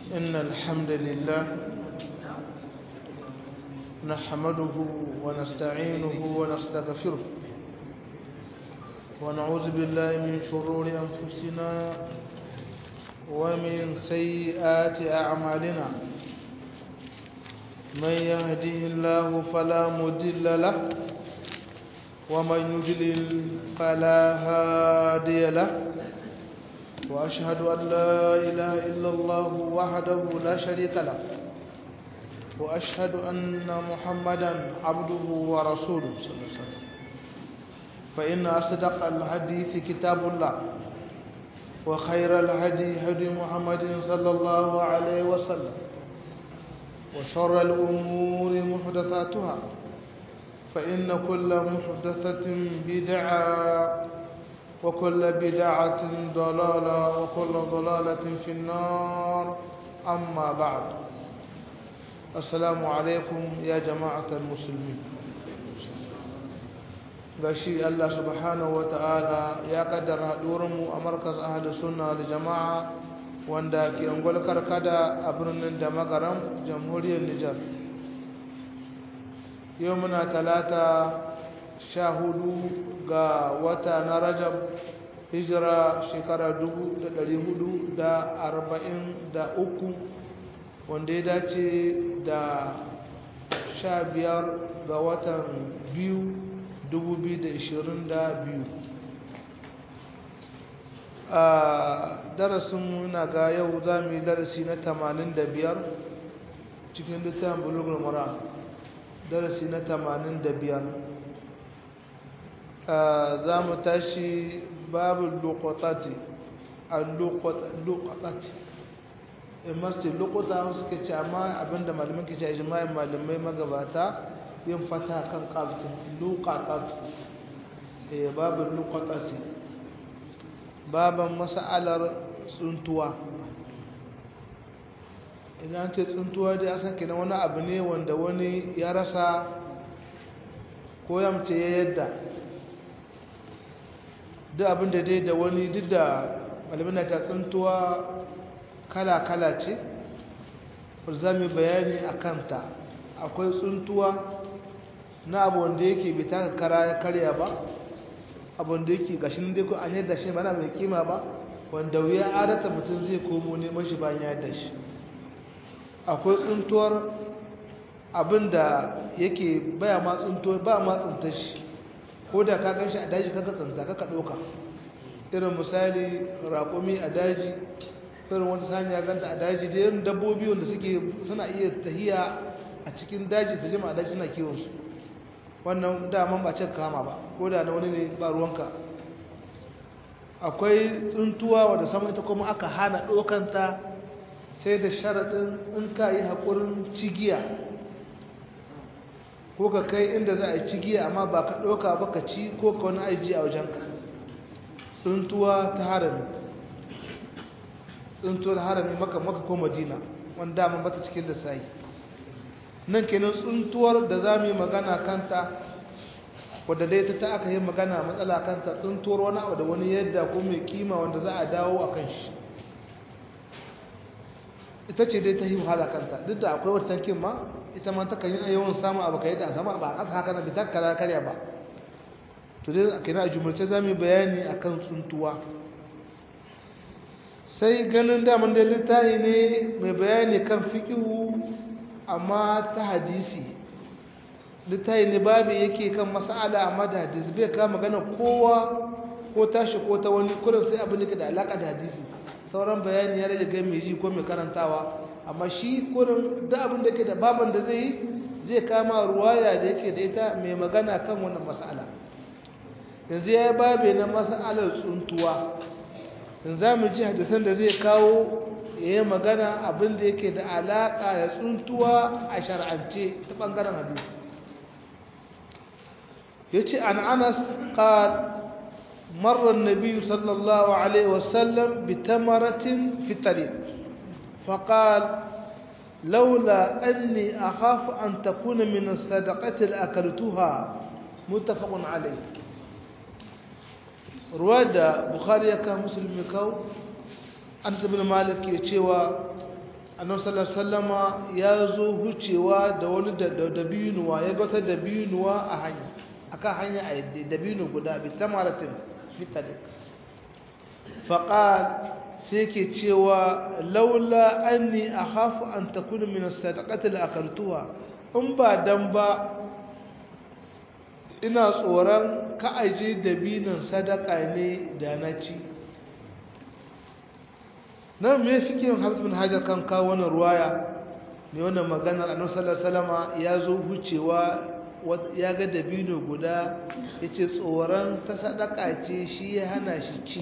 إن الحمد لله نحمده ونستعينه ونستغفره ونعوذ بالله من شرور أنفسنا ومن سيئات أعمالنا من يهده الله فلا مضل له ومن يضلل فلا هادي له وأشهد أن لا إله إلا الله وحده لا شريك له وأشهد أن محمدا عبده ورسوله صلى الله عليه وسلم فإن أصدق الحديث كتاب الله وخير الهدي هدي محمد صلى الله عليه وسلم وشر الأمور محدثاتها فإن كل محدثة بدعة وكل بدعة ضلالة وكل ضلالة في النار أما بعد السلام عليكم يا جماعة المسلمين gashi Allah subhanahu ta'ala ya kaddara mu a markaz ahli sunna da jama'a wanda ke ungwal karkada a birnin da magaram jamhuriyar Nijar yau muna talata sha hudu ga wata na rajab hijira shekara dubu da dari hudu da arba'in da uku wanda ya dace da sha biyar ga watan biyu dubu biyu da ishirin da biyu a darasin na ga yau za mu yi darasi na tamanin da biyar cikin littafin bulugul mura darasi na tamanin da biyar za mu tashi babu lokotati a lokotati in masu lokota suka ce amma abinda malamin ke ce ijimai malamai magabata yin fata kan kafin lokotati babu lokotati baban masa'alar tsuntuwa idan ce tsuntuwa dai asan kenan wani abu ne wanda wani ya rasa ko ya mace ya yadda duk abin da dai da wani duk da malamina ta tsuntuwa kala-kala ce za mu bayani a kanta akwai tsuntuwa na abu wanda yake bai taka kara ya karya ba abu da yake gashin dai ko an yadda shi ba na mai kima ba wanda wuya adata mutum zai komo neman shi bayan ya yadda shi akwai tsuntuwar abin da yake baya ma tsuntuwa ba ma tsuntar shi ko da ka gan shi a daji kaka tsunta kaka ɗauka irin misali raƙumi a daji irin wata saniya ganta a daji da irin dabbobi wanda suke suna iya tahiya a cikin daji su jima a daji suna kiwonsu wannan daman ba cin kama ba ko da na wani ne ba ruwanka akwai tsuntuwa wadda sama ita kuma aka hana ɗaukanta sai da sharaɗin in ka yi haƙurin cigiya ko ka kai inda za a yi cigiya amma ba ka ɗauka ba ka ci ko ka wani aiji a wajenka tsuntuwa ta harami tsuntuwar harami maka maka ko madina wanda dama bata cikin lissahi nan kenan tsuntuwar da za mu yi magana kanta wadda dai ta ta aka yi magana matsala kanta tsuntuwar wani abu da wani yadda ko mai kima wanda za a dawo a kan shi ita ce dai ta yi wahala kanta duk da akwai wata kin ma ita ma takan yi yawan samun abu ka yi ta sama ba a ƙasa haka na bita kara karya ba to dai a kina a jumurce za mu yi bayani a kan tsuntuwa sai ganin daman da littafi ne mai bayani kan fiƙihu amma ta hadisi littafi ne babu yake kan mas'ala amma da hadisi bai kama magana kowa ko tashi ko ta wani kurin sai abin da ke da alaƙa da hadisi sauran bayani ya rage ga mai ji ko mai karantawa amma shi kurin da abin da ke da baban da zai yi zai kama ruwaya da yake da ita mai magana kan wannan mas'ala yanzu ya yi babe na mas'alar tsuntuwa in za mu ji hadisan da zai kawo ya yi magana abin da yake da alaƙa da tsuntuwa a shar'ance ta ɓangaren hadisi ya ce an anas ƙar مر النبي صلى الله عليه وسلم بتمرة في الطريق فقال لولا أني أخاف أن تكون من الصدقة لأكلتها متفق عليه رواد بخاري كان مسلم كاو أنس بن مالك يتشوى annabi sallallahu alaihi wasallama ya zo hucewa da wani dabinuwa ya gata dabinuwa a hanya akan hanya a yadda dabinu guda bi tamaratin fitalik faqal sai ke cewa laula anni akhafu an takuna min as-sadaqati la akaltuha in ba dan ba ina tsoron ka aje dabinin sadaka ne da na ci nan me fikin Hafiz bin Hajar kan kawo wannan ruwaya ne wannan maganar Annabi sallallahu alaihi wasallama ya zo hucewa ya ga dabino guda yace tsoron ta sadaka ce shi ya hana shi ci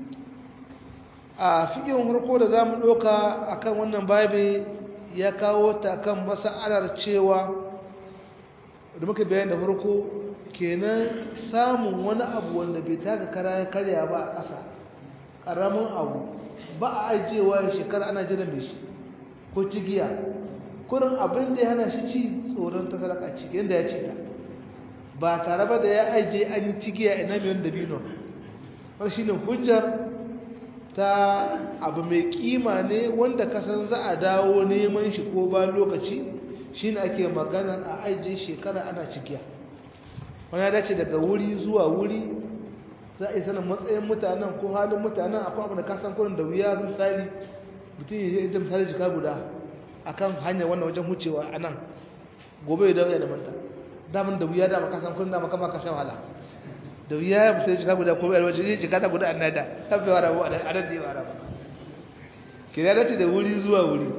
a fikin farko da zamu doka akan wannan babi ya kawo ta kan mas'alar cewa da muka bayani da farko kenan samun wani abu wanda bai taka kara ya karya ba a ƙasa ƙaramin abu ba a ajiyewa shekara ana jiran mai shi ko cigiya kurin abin da ya hana shi ci tsoron ta sadaka ci yadda ya ci ta ba tare ba da ya ajiye an yi cigiya ina mai wanda bino wani shi ne hujjar ta abu mai kima ne wanda kasan za a dawo neman shi ko ba lokaci shi ne ake magana a ajiye shekara ana cigiya wani ya dace daga wuri zuwa wuri za a yi sanin matsayin mutanen ko halin mutanen akwai abu da kasan kurin da wuya misali mutum ya yi misali jika guda a kan hanyar wannan wajen hucewa a nan gobe ya dawo ya da manta damin da wuya dama kasan kurin dama kama kashe wahala da wuya ya misali jika guda ko bai wajen yi jika ta guda a nada tafi wa rabu a nan da yi wa rabu ke ya dace da wuri zuwa wuri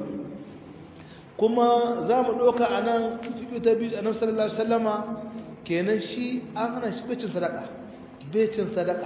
kuma za mu ɗauka a nan fiƙi ta biyu a nan sallallahu alaihi wasallama kenan shi an hana shi becin sadaka becin sadaka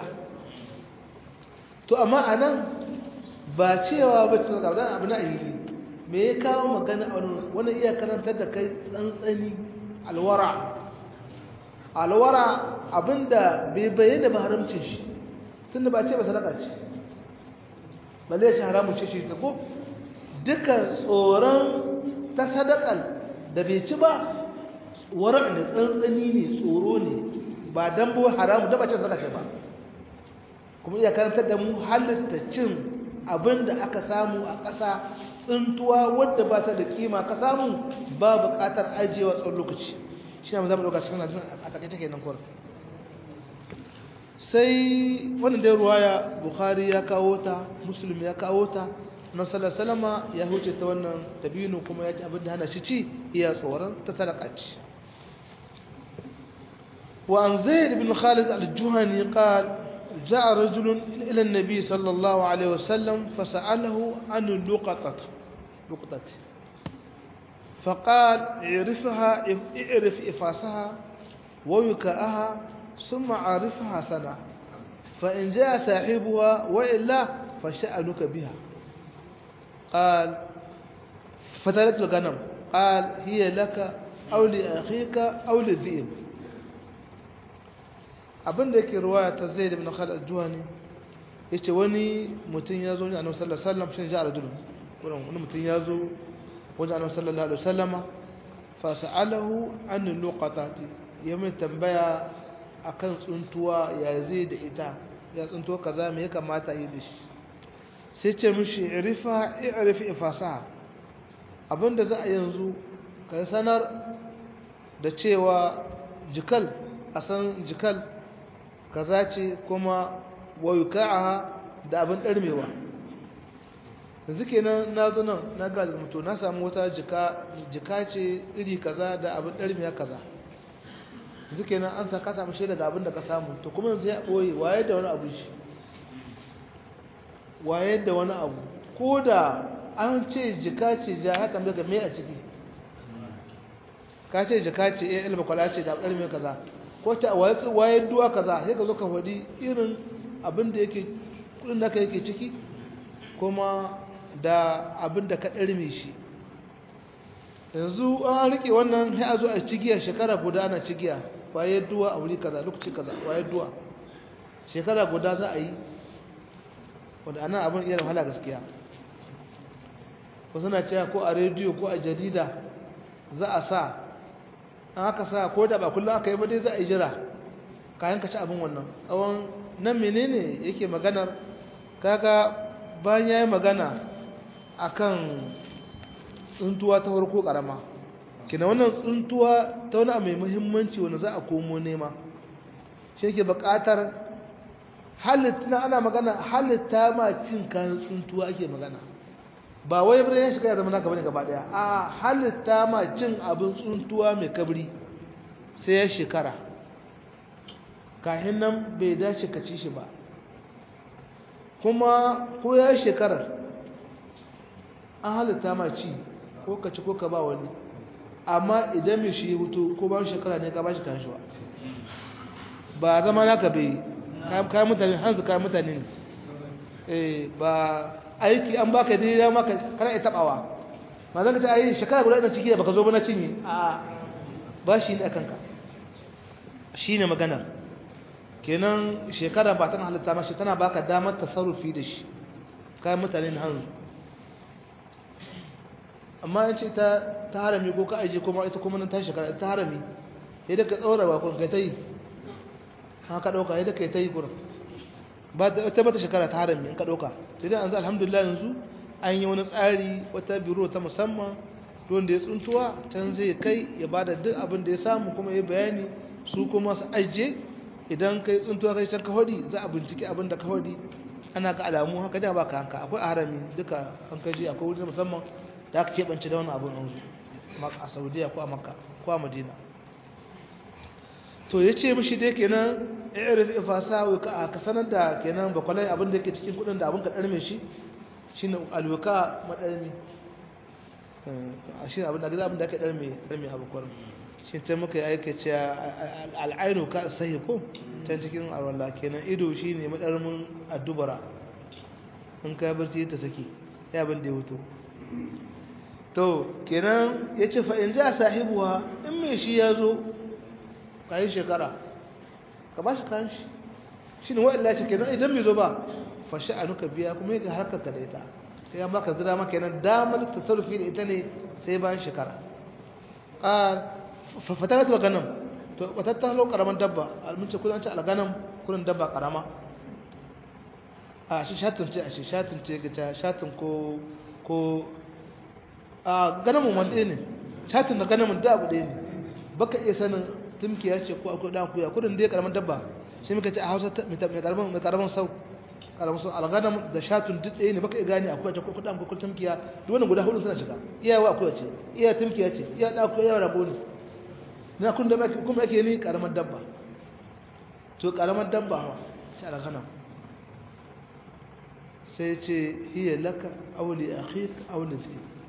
to amma a nan ba cewa becin sadaka ba abu na ahili me ya kawo magana a wani iya karantar da kai tsantsani alwara alwara abinda bai bayyana ba haramcin shi tunda ba ce ba sadaka ce balle shi haramun ce shi ta ko duka tsoron ta sadakal da bai ci ba warar da tsantsani ne tsoro ne ba dan bo haramu da bacin saka ce ba kuma iya karantar da mu halitta cin abin da aka samu a ƙasa tsuntuwa wadda ba ta da kima ka samu ba buƙatar ajiyewa tsawon lokaci shi ne za mu ɗauka cikin hadisun a takaice kenan kwar sai wannan dai ruwaya bukhari ya kawo ta muslim ya kawo ta nan salama ya huce ta wannan dabino kuma ya ci abin da hana shi ci iya tsoron ta sadaka ce وعن زيد بن خالد الجهني قال جاء رجل إلى النبي صلى الله عليه وسلم فسأله عن اللقطة لقطة فقال اعرفها اعرف إفاسها ويكاءها ثم عرفها سنة فإن جاء صاحبها وإلا فشأنك بها قال فتلت الغنم قال هي لك أو لأخيك أو للذئب abin da yake ruwaya ta zai da bin khalid juhani yace wani mutum ya zo ne annabi sallallahu alaihi wasallam shin ja'a rajul kuran wani mutum ya zo wajen annabi sallallahu alaihi wasallama fa sa'alahu an luqatati ya mai tambaya akan tsuntuwa ya zai da ita ya tsuntuwa kaza me ya kamata yi da shi sai ce mishi irifa i'rif ifasa abinda za a yanzu ka sanar da cewa jikal a san jikal kaza ce kuma wayuka'aha da abin ɗarmewa yanzu kenan na zo nan na ga mutu na samu wata jika jika ce iri kaza da abin ɗarmewa kaza yanzu kenan an sa ka samu shaida da abin da ka samu to kuma yanzu ya ɓoye waye da wani abu shi waye da wani abu ko da an ce jika ce ja haka mai game a ciki ka ce jika ce ya ilma kwala ce da abin ɗarmewa kaza ko ta waye duwa kaza sai ka zo ka faɗi irin abin da yake kudin da yake ciki kuma da abin da ka ɗarme shi yanzu an rike wannan sai a zo a cigiya shekara guda ana cigiya waye duwa a wuri kaza lokaci kaza waye duwa shekara guda za a yi wanda anan abin iya wahala gaskiya wasu na cewa ko a rediyo ko a jarida za a sa an aka sa ko da ba kullum aka yi ba dai za a yi jira kayan ka ci abin wannan tsawon nan menene yake maganar kaga bayan ya yi magana akan tsuntuwa ta farko karama kina wannan tsuntuwa ta wani abu mai muhimmanci wanda za a komo nema shi ke buƙatar halitta ana magana halitta ma cin kayan tsuntuwa ake magana ba wai birnin ya shiga ya zama naka bane gaba daya a halitta ma cin abin tsuntuwa mai kabri sai ya shekara kahin nan bai dace ka ci shi ba kuma ko ya shekarar an halitta ma ci ko ka ci ko ka ba wani amma idan mai shi hutu ko ba shekara ne ka ba shi kan shi ba ba zama naka bai kayan mutane hanzu kayan mutane ne ba aiki an baka dai ya maka kana ya tabawa ma zan ka ce ayi shekara guda ina ciki da baka zo ba na cinye a ba shi ne akan ka shine maganar kenan shekara ba tana halitta mashi tana baka damar tasarrufi da shi kayan mutane ne hanzu amma in ce ta ta harami ko ka aje kuma ita kuma nan ta shekara ta harami sai da ka tsora ba kun kai ta yi haka dauka sai da kai ta yi gurin ba ta mata shekara ta harami in ka dauka sai dai yanzu alhamdulillah yanzu an yi wani tsari wata biro ta musamman don da ya tsuntuwa can zai kai ya bada duk abin da ya samu kuma ya bayani su kuma su ajiye idan kai tsuntuwa kai can kawadi za a bincike abin da kawadi ana ka alamu haka da baka hanka akwai a harami duka an kaji akwai wuri musamman da aka keɓance da wani abin yanzu a saudiya ko a makka ko a madina to ya ce mishi dai kenan irif ifasa wika ka sanar da kenan bakwalai abin da ke cikin kudin da abin ka ɗarme shi shi ne alwika maɗarmi shi ne abin da abin da aka ɗarme ɗarme abu kwarin shi ta muka yi aika ce al'ainu ka sahi ko can cikin alwala kenan ido shi ne maɗarmin addubara in ka barci ta saki ya abin da ya wuto to kenan ya ce fa'in ja sahibuwa in mai shi ya zo ka yi shekara ka ba shi kayan shi shi ne wa'illa ce kenan idan mai zo ba fashi a nuka biya kuma yi harkar ka da ita sai ya maka zira maka yanar damar tasarrufi da ita ne sai bayan shekara fatar da ganin to watatta halo karaman dabba almunce kudin ce alganan kudin dabba karama a shi shatin ce a shi shatin ce ga shatin ko ko a ganamun wanda ne shatin da ganamun da abu ɗaya ne baka iya sanin tumkiya ce ko akwai dan kuya kudin dai karaman dabba shi muka ce a Hausa mai karaman mai karaman sau karaman sau alganam da shatun duk ɗaya ne baka iya gane akwai ta ko kudan ko tumkiya duk wannan guda hudu suna shiga iyawa akwai ce iya tumkiya ce iya da akwai yawa rabo ne na kun da kuma ake ni karaman dabba to karaman dabba ha shi alganam sai ce hiya laka aw li akhika aw li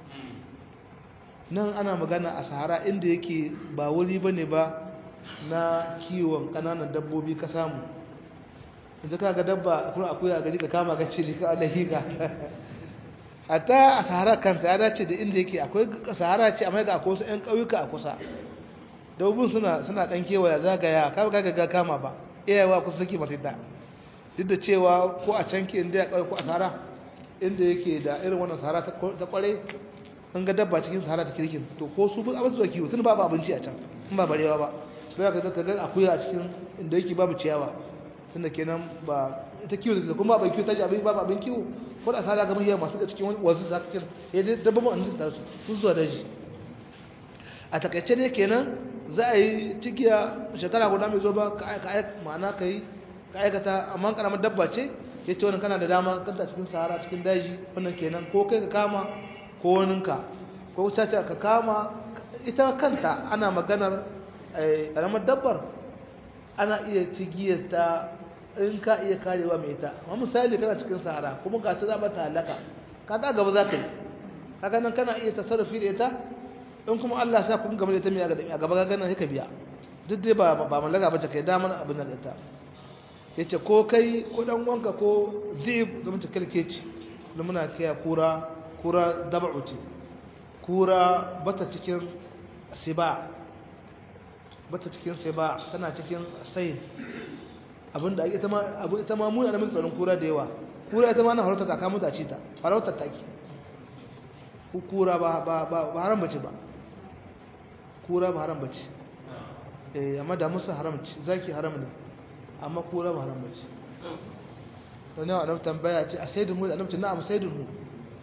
nan ana magana a sahara inda yake ba wuri bane ba na kiwon kananan dabbobi ka samu yanzu ka ga dabba kuma akwai a gari ka kama ka ce ka alahi ka hatta a sahara kanta ya dace da inda yake akwai sahara ce amma ga akwai wasu 'yan ƙauyuka a kusa dabbobin suna suna ɗan kewaya zagaya ka ga ga kama ba iyawa kusa saki mata da duk da cewa ko a can ke inda ya ƙauye ko a sahara inda yake da irin wannan sahara ta kware an ga dabba cikin sahara ta kirkin to ko su abin su da kiwo tun babu abinci a can in ba barewa ba bai ka zaka ga akuya a cikin inda yake babu ciyawa tunda kenan ba ita kiwo da kuma ba kiwo ta ji abin babu abin kiwo ko da sahara ga mahiyar masu ga cikin wasu zaka kin ya dai dabba mu annabi ta su sun zuwa daji a takaice ne kenan za a yi cikiya shekara guda mai zo ba ka ma'ana ka yi ka aikata amma karamar dabba ce ya ce wani kana da dama kanta cikin sahara cikin daji wannan kenan ko kai ka kama ko waninka ko caca ka kama ita kanta ana maganar ƙaramar dabbar ana iya cigiyar ta in ka iya karewa mai ita amma misali kana cikin sahara kuma ga ta zaba ta halaka ka ta gaba za ka yi kaga nan kana iya tasarrufi da ita in kuma Allah sa kun gaba da ita mai a gaba ga nan sai ka biya duk dai ba ba mallaka ba ta kai damar abin da ita yace ko kai ko dan wanka ko zib zaman ta kalkeci da muna kiya kura kura dab'u ce kura bata cikin siba bata cikin siba tana cikin sayin abinda ake ita ma abu ita ma muna da mun tsaron kura da yawa kura ita ma na harauta ta kama ta ci ta harauta take ku kura ba ba ba haram bace ba kura ba haram bace eh amma da musu haram ce zaki haram ne amma kura ba haram bace wani wa annabi tambaya ce a sayyidul mu annabi ce na'am sayyidul mu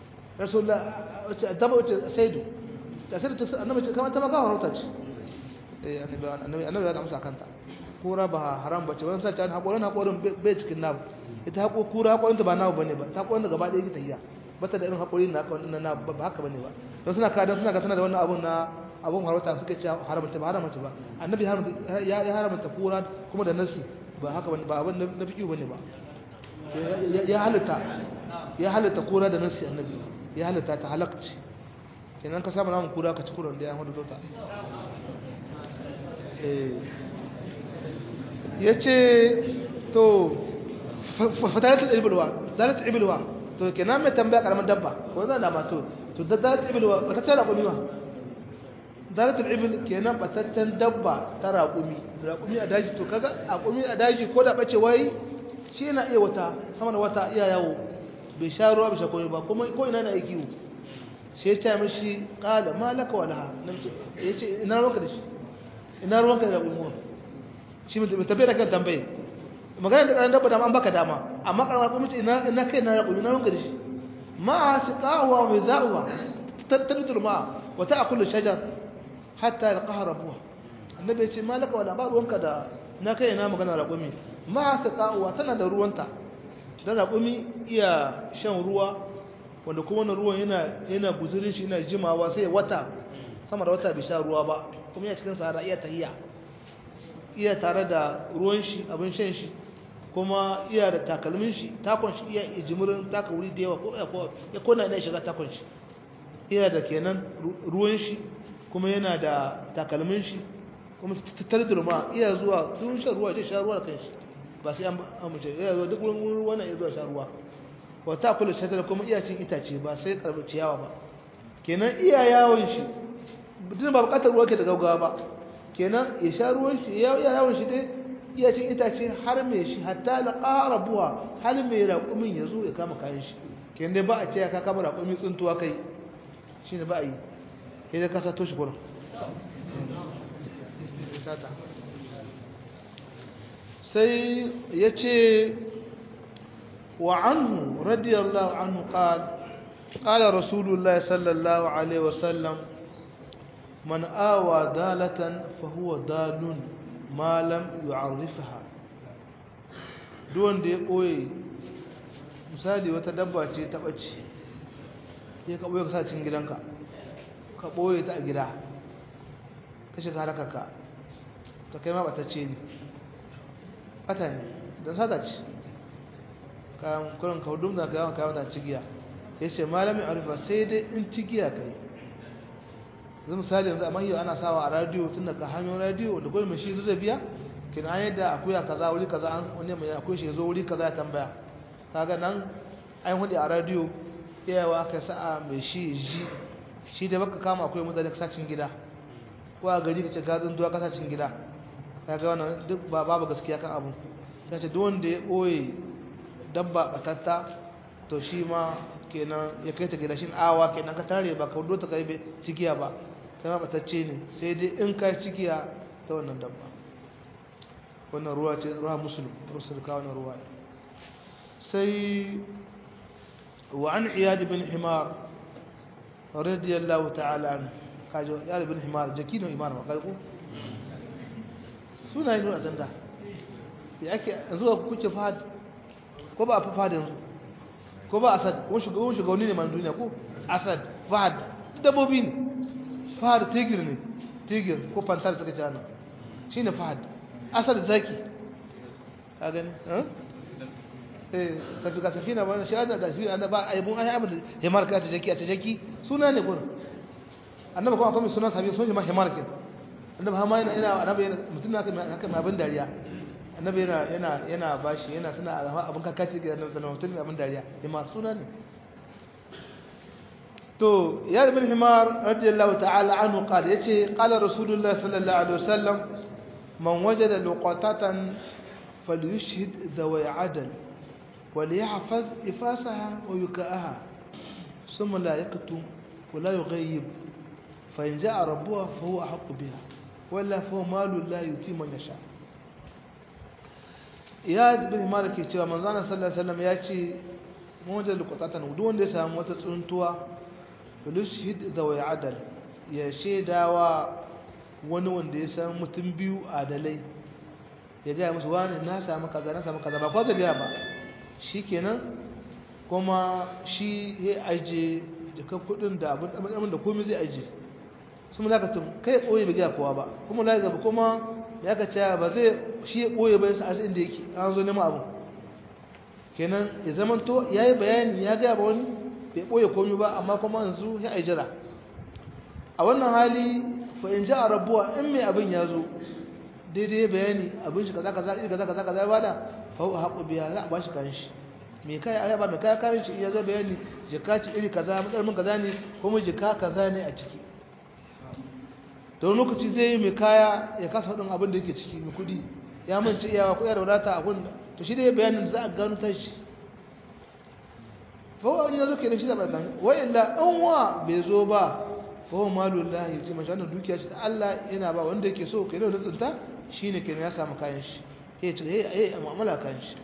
rasulullah wace dabba wace saidu ta saidu ta annabi ce kamar ta maka harauta ce eh annabi annabi annabi ya amsa kanta kura ba haram bace wannan sai ta hakorin hakorin bai cikin nabu ita hako kura hakorin ta ba nabu bane ba ta hakorin gaba ɗaya yake tayya bata da irin hakorin na haka wannan nabu ba haka bane ba don suna kadan suna ga tana da wannan abun na abun harauta suka ce haramta ba haramta ba annabi ya haramta kura kuma da nasi ba haka bane ba abin na fiƙi bane ba ya halitta ya halitta kura da nasi annabi ya halitta ta halakci kenan ka samu namun kura ka ci kuran da ya hudu tota ya ce to fataratul ibilwa zaratul ibilwa to kenan mai tambaya karamin dabba ko zan dama to to da zaratul ibilwa ba ta ce raƙumi ba zaratul ibil kenan bataccen dabba ta raƙumi raƙumi a daji to kaga raƙumi a daji ko da bace wai shi yana iya wata sama da wata iya yawo bai sha ruwa bai sha komai ba kuma ko ina na yi kiwo sai ya ce mishi qala malaka walaha ya ce ina ruwanka da shi ina ruwanka da raƙumi mu shi mutum tabbai da kan tambaye magana da ƙaran dabba da an baka dama amma ƙaran raƙumi ce ina ina kai na raƙumi ina ruwanka da shi ma siqawa wa za'uwa tattadul ma wa ta'kulu shajar hatta yalqaha rabbuha annabi ya ce malaka wala ba ruwanka da na kai na magana raƙumi ma siqawa tana da ruwanta dan raƙumi iya shan ruwa wanda kuma wannan ruwan yana yana guzurin shi yana jimawa sai wata sama da wata bai sha ruwa ba kuma yana cikin sahara iya tahiya iya tare da ruwan shi abin shan shi kuma iya da takalmin shi takon shi iya jimurin taka wuri da yawa ko ya kona ina shiga takon shi iya da kenan ruwan shi kuma yana da takalmin shi kuma tattare da ruwa iya zuwa duk shan ruwa zai sha ruwa da kanshi ba sai an amince iya zuwa duk wurin ruwa na iya zuwa sha ruwa wa ta kula shatar kuma iya cin itace ba sai karbi ciyawa ba kenan iya yawon shi duk ba bukatar ruwa ke da gaugawa ba kenan ya sha ruwan shi ya iya yawon shi dai iya cin itace har mai shi hatta la qarabuha har mai raƙumin ya zo ya kama kayan shi kenan dai ba a ce ka kama raƙumi tsuntuwa kai shine ba a yi sai da ka sato shi gurin sai ya ce وعنه رضي الله عنه قال قال رسول الله صلى الله عليه وسلم من آوى دالة فهو دال ما لم يعرفها دون دي قوي misali wata dabba ce ta ɓace ya ka ɓoye ka sa cikin gidanka ka ɓoye ta a gida ka shiga harakarka ta kai ma ɓatacce ne ɓata ne don sata ce kayan kurin kaudun da kayan kayan da cigiya ya ce malamin arifa sai dai in cigiya ka yi zai misali yanzu amma yau ana sawa a radiyo tun daga hanyar radiyo da gwai mai shi zai biya kin an yadda akuya kaza wuri kaza an wani mai akwai shi zo wuri kaza ya tambaya kaga nan an hudu a radiyo iyawa aka sa'a mai shi ji shi da baka kama akwai mutane kasacin gida ko a gari ka ce gazin duwa kasacin gida kaga wannan duk ba babu gaskiya kan abu ta ce duk wanda ya ɓoye dabba batatta to shi ma kenan ya kai ta gida shi awa kenan ka tare ba ka wudo ta kai cikiya ba kai ma batacce ne sai dai in ka cikiya ta wannan dabba wannan ruwa ce ruwa musulun rusul ka wannan ruwa sai wa an iyad bin himar radiyallahu ta'ala an kajo iyad bin himar jakino imar ma kai ku suna yin ajanda ya ake yanzu kuke fahad ko ba a fahad yanzu ko ba asad ko shugaban shugabanni ne man duniya ko asad fahad dabbobi ne fahad tigir ne tigir ko pantar suka jana shi ne fahad asad zaki a gani eh tafi ka tafi na wani shahada da shi annaba ai mun ai abin da himar ka ta jaki a ta jaki suna ne gurin annaba kuma akwai sunan sabi sun ji ma himar kin annaba ha ma yana yana annaba yana mutum haka haka mai abin dariya annabi yana yana yana bashi yana suna alama abin kakaci ga annabi sallallahu alaihi wasallam abin dariya himar suna ne to ya ibn himar radiyallahu ta'ala anhu qala yace qala rasulullah sallallahu alaihi wasallam man wajada luqatatan falyushhid dhawi adl وليحفظ إفاسها ويكاءها ثم لا يكتم ولا يغيب فإن جاء ربها فهو أحق بها ولا فهو مال لا يتي من يشاء ya bin malik cewa manzana sallallahu alaihi wasallam ya ce mawajen lukwatatan duk wanda ya samu wata tsuntuwa filishid da wai adal ya shaidawa wani wanda ya san mutum biyu adalai ya gaya musu wani na samu kaza na samu kaza ba kwa gaya ba shi kenan kuma shi ya aje jikan kudin da abin da komai zai aje sun mulakatun kai ɓoye bai gaya kowa ba kuma mulaka gaba kuma ya ka cewa ba zai shi ya ɓoye bai sa inda yake an zo nema abin kenan ya zama to ya yi bayani ya gaya ba wani bai ɓoye komai ba amma kuma yanzu ya ai jira a wannan hali fa in ja a rabuwa in mai abin ya zo daidai bayani abin shi kaza kaza iri kaza kaza kaza ya bada fa huwa haqqu biya za a bashi kan shi me kai ai ba me kai karin shi ya zo bayani jika ci iri kaza matsalmin kaza ne kuma jika kaza ne a ciki don lokaci zai yi mai kaya ya kasa hadin abin da yake ciki mai kudi ya mance iyawa ko ya da wadata a gunda to shi dai bayanin da za a gano ta shi fa wani ya zo kenan shi da bakan wa illa an wa bai zo ba fa huwa malullahi yuti man shana dukiya shi Allah yana ba wanda yake so kai da tsinta shine kenan ya samu kayan shi eh ce eh eh mu'amala kayan shi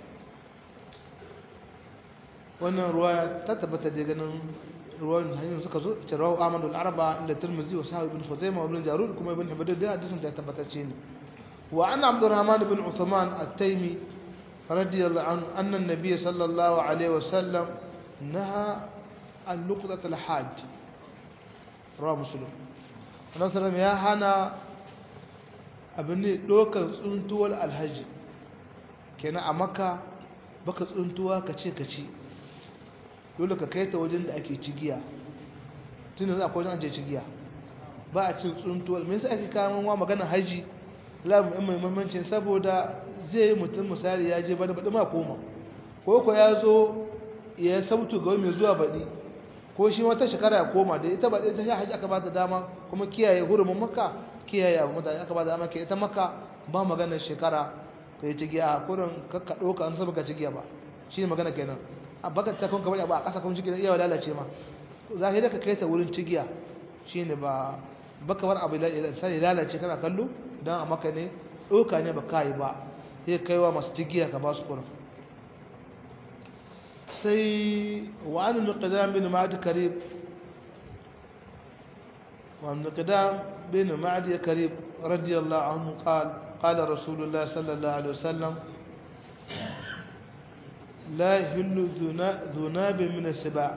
wannan ruwa ta tabbata da ganin ruwan hanyar suka zo ita rawu Ahmad al-Arba inda Tirmidhi wa Sahih ibn Khuzaimah wa ibn Jarud kuma ibn Hibban da hadisin ta tabbatacce ne wa an Abdurrahman ibn Uthman at-Taymi radiyallahu anhu anna an-nabiy sallallahu alaihi wa sallam naha an luqtat al-hajj rawa muslim annabi sallallahu ya hana abin ne dokar tsuntuwar alhaji kenan a makka baka tsuntuwa ka ce ka ci dole ka kai ta wajen da ake cigiya tun da akwai wajen ake cigiya ba a cin tsuntuwar me yasa ake kawo wa magana haji lamu ɗan mai muhimmancin saboda zai yi mutum misali ya je bada baɗi ma koma ko ko ya zo ya sautu ga mai zuwa baɗi ko shi wata shekara ya koma da ita baɗi ta sha haji aka ba ta dama kuma kiyaye hurumin makka kiyaye abu mutane aka ba da dama ke ita makka ba maganar shekara ka yi cigiya a kurin kakka ɗauka an saba ka cigiya ba shi ne magana kenan a baka ta kun kamar ba a ƙasa kun cigiya iya lalace ma za ka ka kai ta wurin cigiya shi ne ba baka bar abu sai lalace kana kallo don a maka ne ɗauka ne ba ka yi ba sai kaiwa masu cigiya ka ba su kurin sai wa an nuqdam bin ma'ad karib wa nuqdam bin ma'ad karib radiyallahu anhu qala قال رسول الله صلى الله عليه وسلم لا يهل ذناب من السباع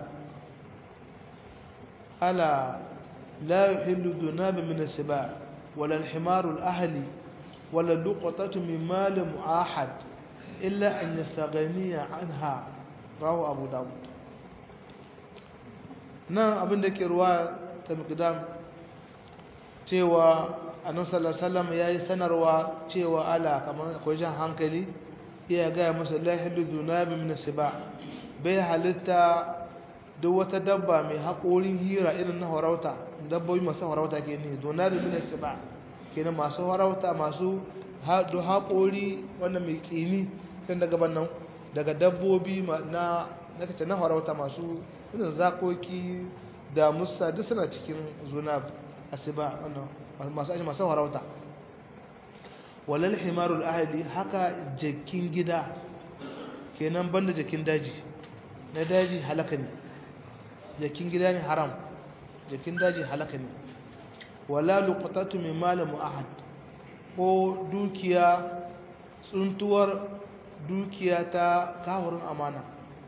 ألا لا يحل ذناب من السباع ولا الحمار الأهلي ولا اللقطة من مال معاحد إلا أن يستغني عنها رواه أبو داود نعم أبن ذكر رواية تمقدام cewa annabi sallallahu alaihi wasallam yayi sanarwa cewa ala kamar akwai jan hankali iya ga masa la hilu dunabi min siba bai halitta duk wata dabba mai haƙorin hira irin na harauta dabbobi masu harauta ke ne dunabi min siba kenan masu harauta masu haɗu haƙori wanda mai ƙini kan daga bannan daga dabbobi na na kace na harauta masu irin zakoki da musa duk suna cikin zunab asiba wannan masu aji masu harauta walal himarul ahli haka jakin gida kenan banda jakin daji na daji halaka ne jakin gida ne haram jakin daji halaka ne wala luqatatu min mal muahad ko dukiya tsuntuwar dukiya ta kawurin amana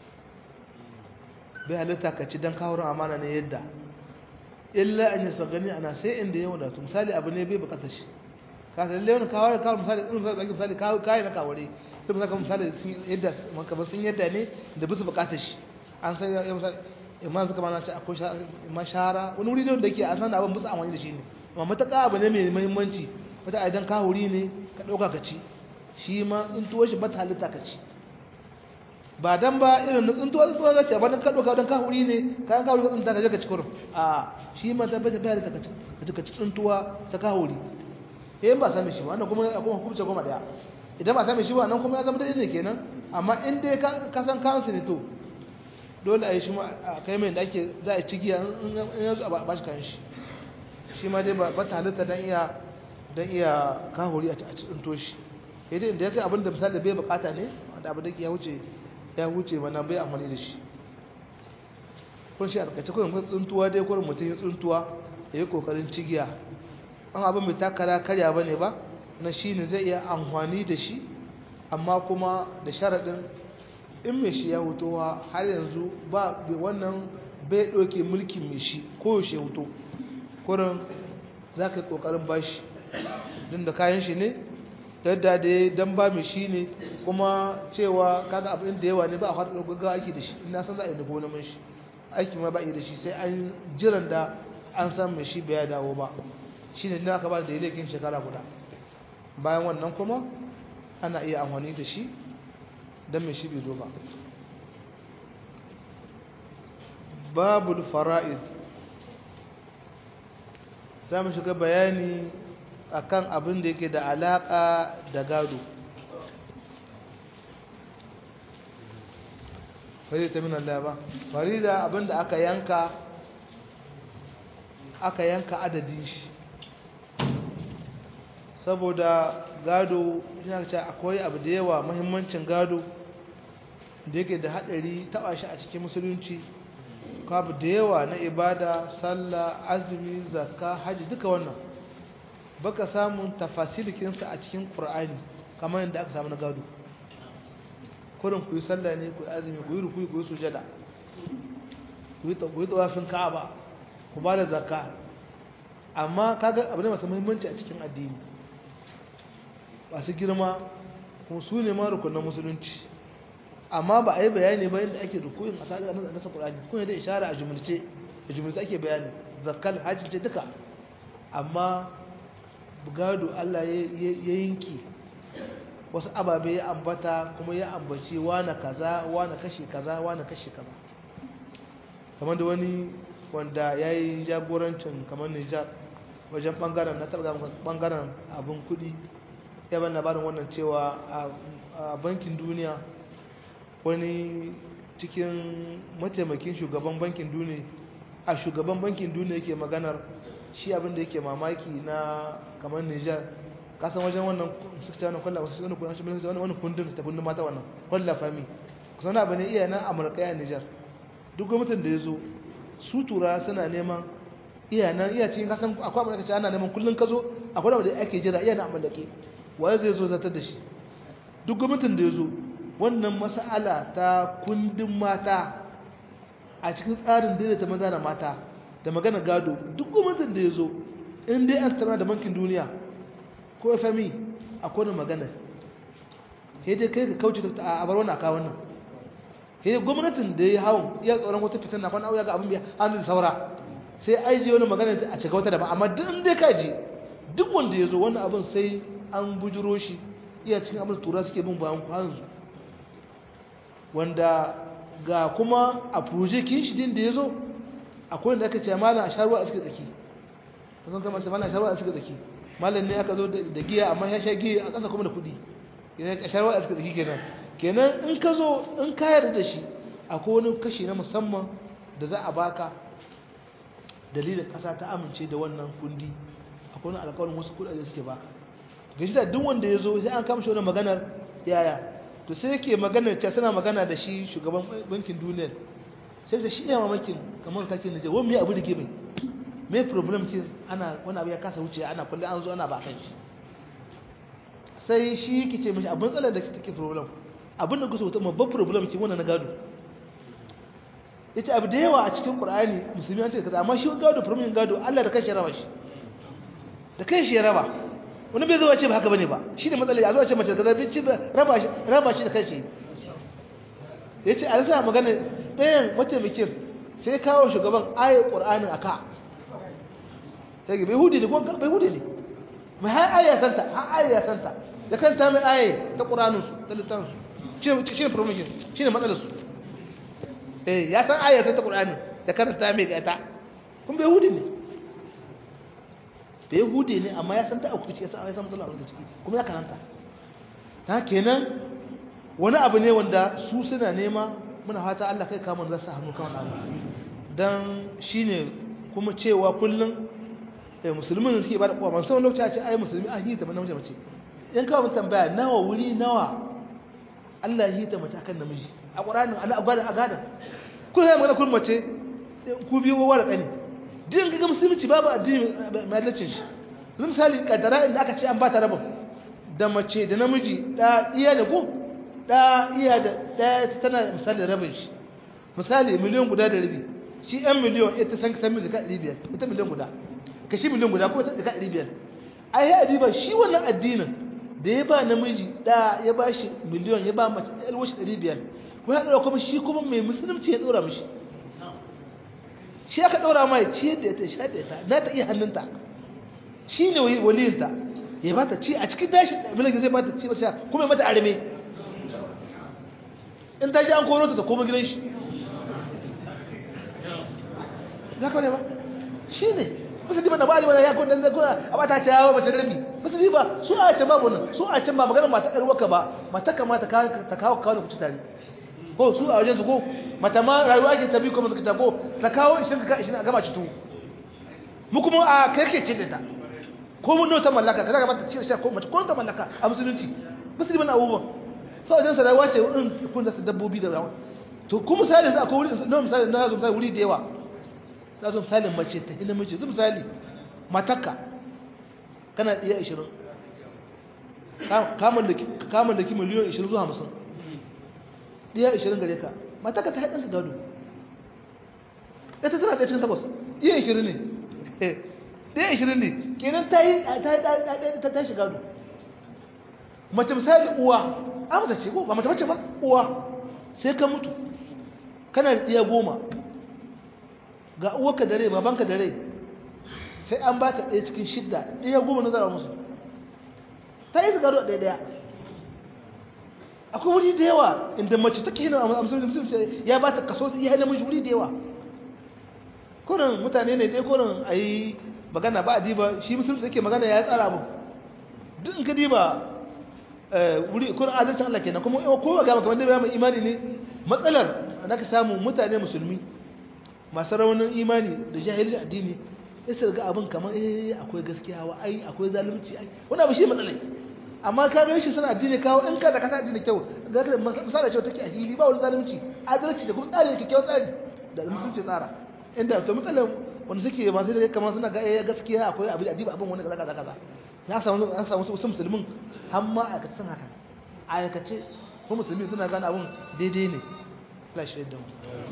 bai halitta ka ci dan kawurin amana ne yadda illa an yasa gani ana sai inda ya wadatu misali abu ne bai bukata shi ka san lewan kawar kawar misali in misali misali kawo kai na kaware sai misali misali sun yadda maka ba sun yadda ne da bisu bukata shi an sai ya misali imma suka mana ce akwai mashara wani wuri da ke a san abin bisu amfani da shi ne amma mataka abu ne mai muhimmanci wata idan kawuri ne ka dauka ka ci shi ma in tuwo shi ba ta halitta ka ci ba dan ba irin na tsuntuwa tsuntuwa za ce ba dan ka ɗauka dan kahuri ne kayan kahuri ka tsunta ka je ka ci kurum a shi ma ta bai bayar da ka ci ka ci tsuntuwa ta kahuri eh ba sami shi ba wannan kuma kuma hukunce goma daya idan ba sami shi ba nan kuma ya zama da ne kenan amma in dai ka san kansu ne to dole a yi shi ma a kai mai da ake za a ci giya in yanzu a ba shi kan shi shi ma dai ba ta halitta dan iya dan iya kahuri a ci tsunto shi idan da ya kai abin da misali bai bukata ne wanda abu da ya wuce ya wuce mana bai amfani da shi kun shi a takaice kun tsuntuwa dai kurin mutum ya tsuntuwa ya yi kokarin cigiya an abin mai takara karya ba ne ba na shi ne zai iya amfani da shi amma kuma da sharaɗin in mai shi ya hutowa har yanzu ba wannan bai ɗauke mulkin mai shi ko yaushe hutu kurin za ka yi ƙoƙarin ba shi don da kayan shi ne yadda da ya dan ba mai shi ne kuma cewa kaga abin da yawa ne ba a haɗa gaggawa aiki da shi ina san za a yi da gona mun shi aiki ma ba yi da shi sai an jiran da an san mai shi bai dawo ba shi ne aka ba da daidakin shekara guda bayan wannan kuma ana iya amfani da shi don mai shi bai zo ba babul fara'id za mu shiga bayani akan abin da yake da alaka da gado farida min Allah ba farida abin da aka yanka aka yanka adadin shi saboda gado yana ce akwai abu da yawa muhimmancin gado da yake da hadari taba shi a cikin musulunci abu da yawa na ibada sallah azumi zakka haji duka wannan baka samun tafasilikinsa a cikin qur'ani kamar yadda aka samu na gado kurin ku yi sallah ne ku yi azumi ku yi rukuyi ku yi sujada ku yi tawafin ka'aba ku ba da zakka amma kaga abu ne masu muhimmanci a cikin addini masu girma kuma su ne ma rukunan musulunci amma ba a yi bayani ba yadda ake rukuyin a sa'adar a nasa ƙulani kun da ishara a jumulce a jumulce ake bayani zakkal hajji ce duka amma gado allah ya yanki wasu ababe ya ambata kuma ya ambaci wane kaza wane kashe kaza wane kashe kaza kamar da wani wanda ya yi jagorancin kamar nijar wajen bangaren na targa bangaren abin kudi ya ban labarin wannan cewa a bankin duniya wani cikin mataimakin shugaban bankin duniya a shugaban bankin duniya yake maganar shi abinda yake mamaki na kamar nijar kasan wajen wannan suka wani kwallo wasu wani kundin shi wani wani kundin ta kundin mata wannan kwallo fami kusan abu ne iya nan amurka a nijar duk gwamnatin da ya zo su tura suna neman iya nan iya cikin kasan akwai amurka ce ana neman kullum ka zo akwai abu da ake jira iya nan amurka waye zai zo zartar da shi duk gwamnatin da ya zo wannan mas'ala ta kundin mata a cikin tsarin daidaita maza da mata da magana gado duk gwamnatin da ya zo in dai an tana da bankin duniya ko fmi a kone magana sai dai kai ka kauce a bar wannan kawo wannan sai gwamnatin da ya hawan iya tsoron wata fitan na kwana ya ga abin biya hannun da saura sai ai je wani magana a cika wata daban amma duk dai ka je duk wanda ya zo wannan abin sai an bujiro shi iya cikin abin tura suke bin bayan kwanzu wanda ga kuma a projekin shi din da ya zo akwai da aka ce malam a sharuwa a cikin tsaki kasan kama ce malam a sharuwa a cikin tsaki malam ne aka zo da giya amma ya sha giya a ƙasa kuma da kuɗi kenan a sharuwa a cikin tsaki kenan kenan in ka zo in ka yarda da shi akwai wani kashi na musamman da za a baka dalilin ƙasa ta amince da wannan kundi akwai wani alƙawarin wasu kuɗaɗe suke baka ga shi da duk wanda ya zo sai an kama shi wani maganar yaya to sai yake maganar ta suna magana da shi shugaban bankin duniya sai da shi iya mamakin kamar kakin da wani mai abu da ke mai mai problem ce ana wani abu ya kasa wuce ana kulle an zo ana ba kan shi sai shi yake ce mashi abin tsalar da take problem abin da kusa mutum babban problem ce wannan na gado ya ce abu da yawa a cikin ƙur'ani musulmi an ce kaza amma shi gado problem gado allah da kan shi raba shi da kan shi ya raba wani bai zuwa ce ba haka bane ba shi ne matsala a zuwa ce mace kaza bin ci raba shi raba shi da kanshi ya ce a rasa magana ɗayan mataimakin sai kawo shugaban ayar ƙur'anin a ka sai ga bai hude ne kuma bai hude ne mai har ayar santa har ayar santa da kanta mai ayar ta ƙur'anin su ta littan su shi ne promotion shi ne matsalar su eh ya san ayar ta ƙur'anin da karanta mai ga ta kuma bai hude ne da ya hude ne amma ya san ta auku ya san ya san matsala daga ciki kuma ya karanta ta kenan wani abu ne wanda su suna nema muna fata Allah kai kama za su hannu kan abu dan shine kuma cewa kullum eh musulmin suke ba da kowa man san lokaci a ce ai musulmi an hita namiji mace in kawo mun tambaya nawa wuri nawa Allah ya hita mace akan namiji a Qur'anin Allah a gadan a gadan kun sai magana kun mace ku biyu wa da kani din ga musulunci babu addini mai adalcin shi zan misali kadara inda aka ce an ba ta rabin da mace da namiji da iya da ko da iya da daya tana misali rabin shi misali miliyan guda da rabi shi yan miliyan ita san san miliyan ɗari biyar ita miliyan guda ka shi miliyan guda ko ita ɗari ɗari biyar ai ya adiba shi wannan addinin da ya ba namiji da ya ba shi miliyan ya ba mace ɗaya shi ɗari biyar ko ya ɗora kuma shi kuma mai musulunci ya ɗora mishi shi aka ɗora ma ya ciyar da ita sha da ita na ta iya hannunta shi ne waliyinta ya ba ta ci a cikin dashi miliyan zai ba ta ci ba kuma ya mata arme in ta ji an koro ta ta koma gidan shi za ka ne ba shi ne musulmi ba na ba ba ya kudin zai kuna a ba ta ce yawo mace rabi musulmi ba su a can babu nan su a can ba maganar mata ƙarwar ka ba mata kama ta kawo kawo da kuci tare ko su a wajen su ko mata ma rayuwa ake tabi ko masu kita ko ta kawo ishirin ka ishirin a gama citu mu kuma a kai ke ce da ta ko mun ta mallaka ka zaga mata ci da ko mace ko ta mallaka a musulunci musulmi na abubuwan sau wajen sa rayuwa ce wurin kun da su dabbobi da rawa to kuma misali yanzu akwai wuri na misali na zo misali wuri da yawa na zo misali mace ta hina mace zu misali matakka kana iya 20 kamun da kamun da ki miliyan 20 zuwa 50 iya 20 gare ka matakka ta haɗin gado ita tana da cikin takwas iya 20 ne iya 20 ne kenan ta yi ta ta shiga gado mace misali uwa amsa ce ko ba mace mace ba uwa sai ka mutu kana da ɗiya goma ga uwarka da rai babanka da rai sai an ba ta ɗaya cikin shidda ɗiya goma na zara musu ta yi zagaro ɗaya ɗaya akwai wuri da yawa inda mace take hina a musulunci ya ba ta kaso ya hana mashi wuri da yawa kurin mutane ne dai kurin a yi magana ba a diba shi musulunci yake magana ya tsara abu duk in ka diba wuri kurin adalcin Allah kenan kuma kowa ga maka wanda mai imani ne matsalar da ka samu mutane musulmi masu raunin imani da jahilci addini ya su ga abin kamar eh akwai gaskiya wa ai akwai zalunci ai wani abu shi matsalai amma ka gani shi suna addini kawo in ka da kasa addini kyau ga ka misali cewa take a hili ba wani zalunci adalci da kuma tsari da kyau tsari da musulunci tsara inda to matsalar wanda suke masu da kamar suna ga eh gaskiya akwai abin addini abin wani kaza kaza kaza ya samu an samu wasu musulmin har ma aikace sun haka aikace ko musulmi suna gane abin daidai ne Allah shi da mu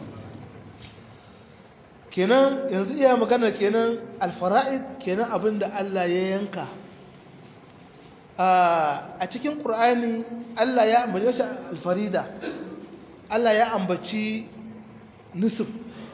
kenan yanzu iya magana kenan alfara'id kenan abin da Allah ya yanka a cikin ƙur'ani Allah ya ambaci shi alfarida Allah ya ambaci nusuf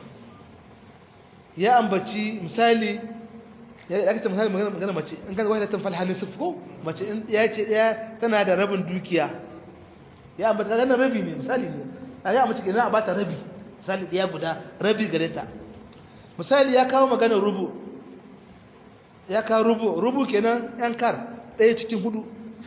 ya ambaci misali ya ake ta misali magana mace in kan wahida tan falha nusuf ko mace in ya ce ya tana da rabin dukiya ya ambaci kaga rabi ne misali ne ya ambaci kenan a bata rabi misali ɗaya guda rabi gare ta misali ya kawo maganar rubu ya kawo rubu rubu kenan yan kar ɗaya cikin hudu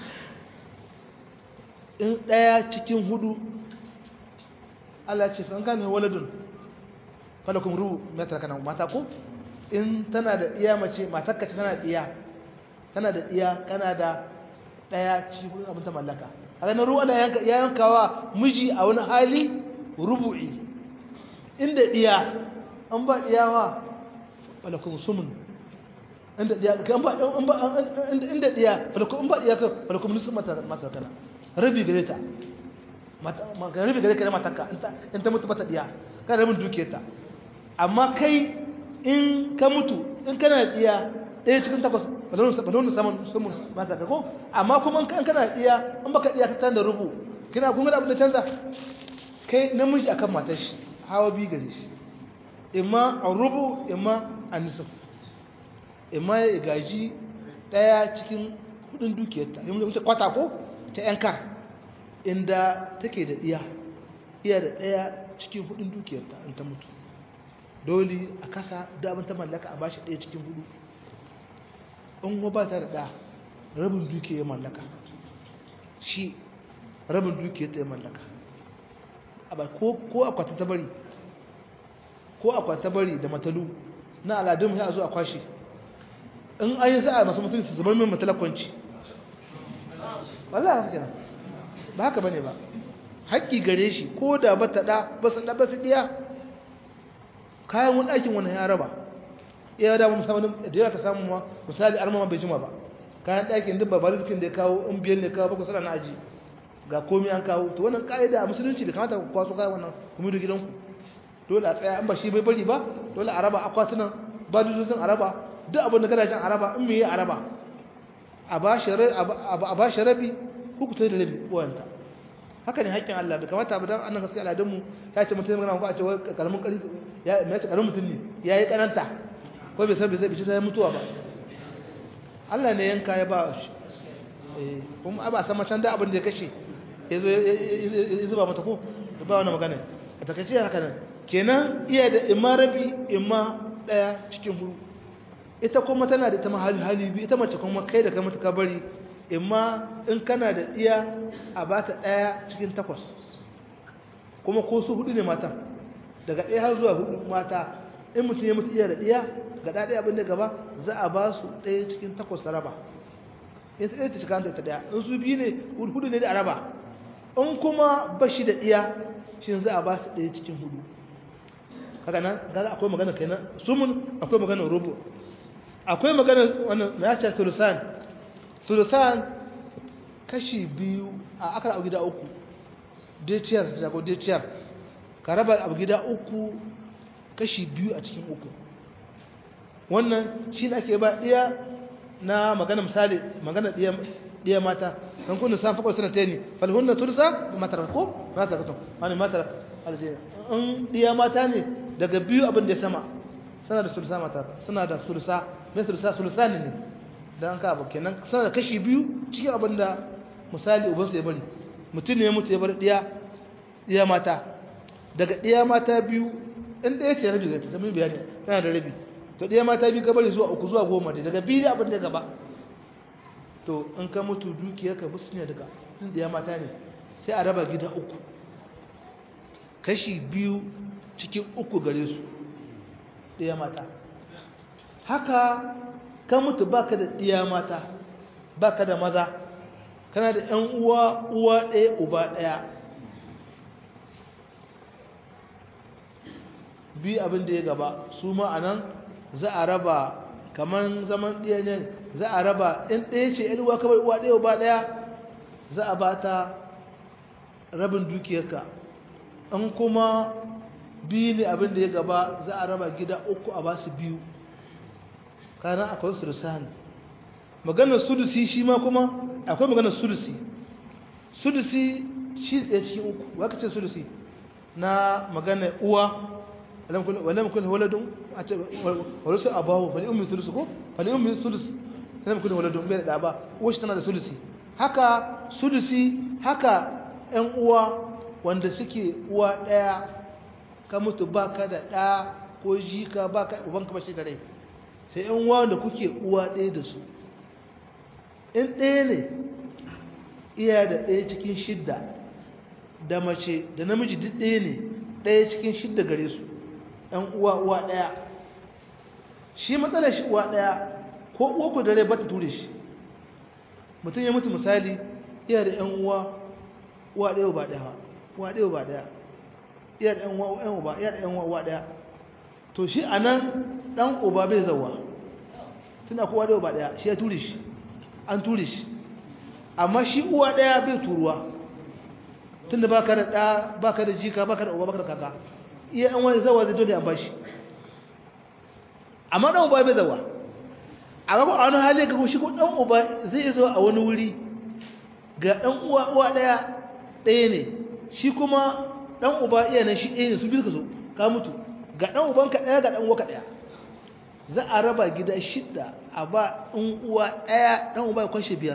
in ɗaya cikin hudu Allah ce an gane waladun falakun rubu mata kana mata ko in tana da iya mace matakka ce tana da iya tana da iya kana da ɗaya cikin hudu abin ta mallaka a ganin ruwa na ya yankawa miji a wani hali rubu'i inda iya an ba iyawa falakun sumun inda diya kan ba an ba inda diya falakun ba diya ka falakun nisu mata mata kana rabi gare ta mata rabi gare ka mataka in ta mutu mata diya ka rabin duke ta amma kai in ka mutu in kana diya ɗaya cikin takwas balonu saman sumun mata ka ko amma kuma in kana diya in baka diya ka tan da rubu kina kun ga abin da canza kai namiji akan matar shi hawa bi gare shi imma a rubu imma a nisaf imma ya gaji daya cikin kudin dukiyarta yi mace kwata ko ta yankar inda take da iya iya da daya cikin kudin dukiyarta in ta mutu dole a kasa damar ta mallaka a bashi daya cikin hudu in ba ta da da rabin dukiyar mallaka shi rabin dukiyarta ya mallaka ko akwata ta bari ko akwata bari da matalu na aladun ya zo a kwashe in an yi sa'a masu mutum su zubar min matalakwanci wallah haka kenan ba haka bane ba haƙƙi gare shi ko da ba ta ɗa ba su ɗa ba su ɗiya kayan wani aikin wani ya raba iya da musamman da yawa ka samu ma misali armama bai jima ba kayan ɗakin duk babbar zikin da ya kawo in biyar ne kawo bakwai sana na aji ga komi an kawo to wannan ƙa'ida a musulunci da kamata ku kwaso kayan wannan kuma da gidanku dole a tsaya an ba shi bai bari ba dole a raba akwatunan ba dutsen a raba duk abin da gadajen a raba in me yi a raba a ba shi rabi hukuta da rabi wayanta haka ne haƙƙin Allah bai kamata ba dan annan gaskiya al'adunmu ya ce mutum magana ko a ce wai karamin ƙarfi ya mai ce karamin mutum ne ya yi karanta ko bai san bai zai bici ta mutuwa ba Allah ne yanka ya ba shi kuma ba san macen da abin da ya kashe ya zo ya zuba mata ko ba wani magana a takaice haka nan kenan iya da imma rabi imma daya cikin huru ita kuma tana da ita hali hali biyu ita mace kuma kai da kai mata ka bari imma in kana da iya a ba ta daya cikin takwas kuma ko su hudu ne mata daga ɗaya har zuwa hudu mata in mutum ya mutu iya da iya ga ɗaya abin da gaba za a ba su ɗaya cikin takwas ta raba in ta ɗaya ta shiga ta ɗaya in su biyu ne hudu ne da a raba in kuma ba shi da iya shi za a ba su ɗaya cikin hudu kaga nan gaza akwai magana kenan sumun akwai magana rubu akwai magana wannan na ce sulusan sulusan kashi biyu a akar abu gida uku deciyar da ko deciyar ka raba abu gida uku kashi biyu a cikin uku wannan shi ne ake ba ɗaya na magana misali magana ɗaya mata kan kuna san fakwa suna ta ne falhunna tulsa matar ko matar katon wani matar aljihar in ɗaya mata ne daga biyu abin da ya sama suna da sulsa mata suna da sulsa mai sulsa sulsa ne ne don ka abu kenan suna da kashi biyu cikin abin da misali ubansu ya bari mutum ne ya mutu ya bari ɗaya ɗaya mata daga ɗaya mata biyu in ɗaya ce rabi ta zama bayani tana da rabi to ɗaya mata biyu ka bari zuwa uku zuwa goma da daga biyu abin da gaba to in ka mutu dukiyar ka musu ne daga in ɗaya mata ne sai a raba gida uku kashi biyu cikin uku gare su ɗaya mata haka ka mutu baka da ɗiya mata baka da maza kana da ‘yan uwa uwa ɗaya uba ɗaya bi abin da ya gaba su ma a nan za a raba kamar zaman ɗaya ne za a raba in ɗaya ce ‘yan uwa kamar uwa ɗaya uba ɗaya za a ba ta rabin dukiyarka in kuma biyu ne abin da ya gaba za a raba gida uku a ba su biyu kanan akwai sulusani maganar sudusi shi ma kuma akwai maganar sudusi sudusi shi ɗaya cikin uku waka ce sudusi na maganar uwa wadda mukun waladun a ce walusu abahu fali ummi sulusu ko fali ummi sulusu wadda mukun waladun bai da ba uwa shi tana da sulusi haka sudusi haka ‘yan uwa wanda suke uwa ɗaya ka mutu ba ka da ɗa ko jika ba ka ubanka ba shi da rai sai ‘yan uwa da kuke uwa ɗaya da su in ɗaya ne iya da ɗaya cikin shidda da mace da namiji duk ɗaya ne ɗaya cikin shidda gare su ‘yan uwa uwa ɗaya shi matsalar shi uwa ɗaya ko uwa ku da rai ba ta ture shi mutum ya mutu misali iya da ‘yan uwa uwa ɗaya ba ɗaya uwa ɗaya ba ɗaya iya da ‘yan uwa iya da ‘yan uwa ɗaya to shi a nan ɗan uba bai zauwa tuna kowa ɗaya ba ɗaya shi ya ture shi an ture shi amma shi uwa ɗaya bai turuwa tunda ba ka da ɗa ba ka da jika ba ka da uba ba ka da kaka iya ‘yan wani zawa zai dole an ba shi amma ɗan uba bai zauwa a gaba a wani hali ga shi ko ɗan uba zai zo a wani wuri ga ɗan uwa uwa ɗaya ɗaya ne shi kuma ɗan uba iya nan shi ɗaya ne su biyu ka so ka mutu ga ɗan ubanka ɗaya ga ɗan uwa ka ɗaya za a raba gida shidda a ba ɗan uwa ɗaya ɗan uba ya kwashe biyar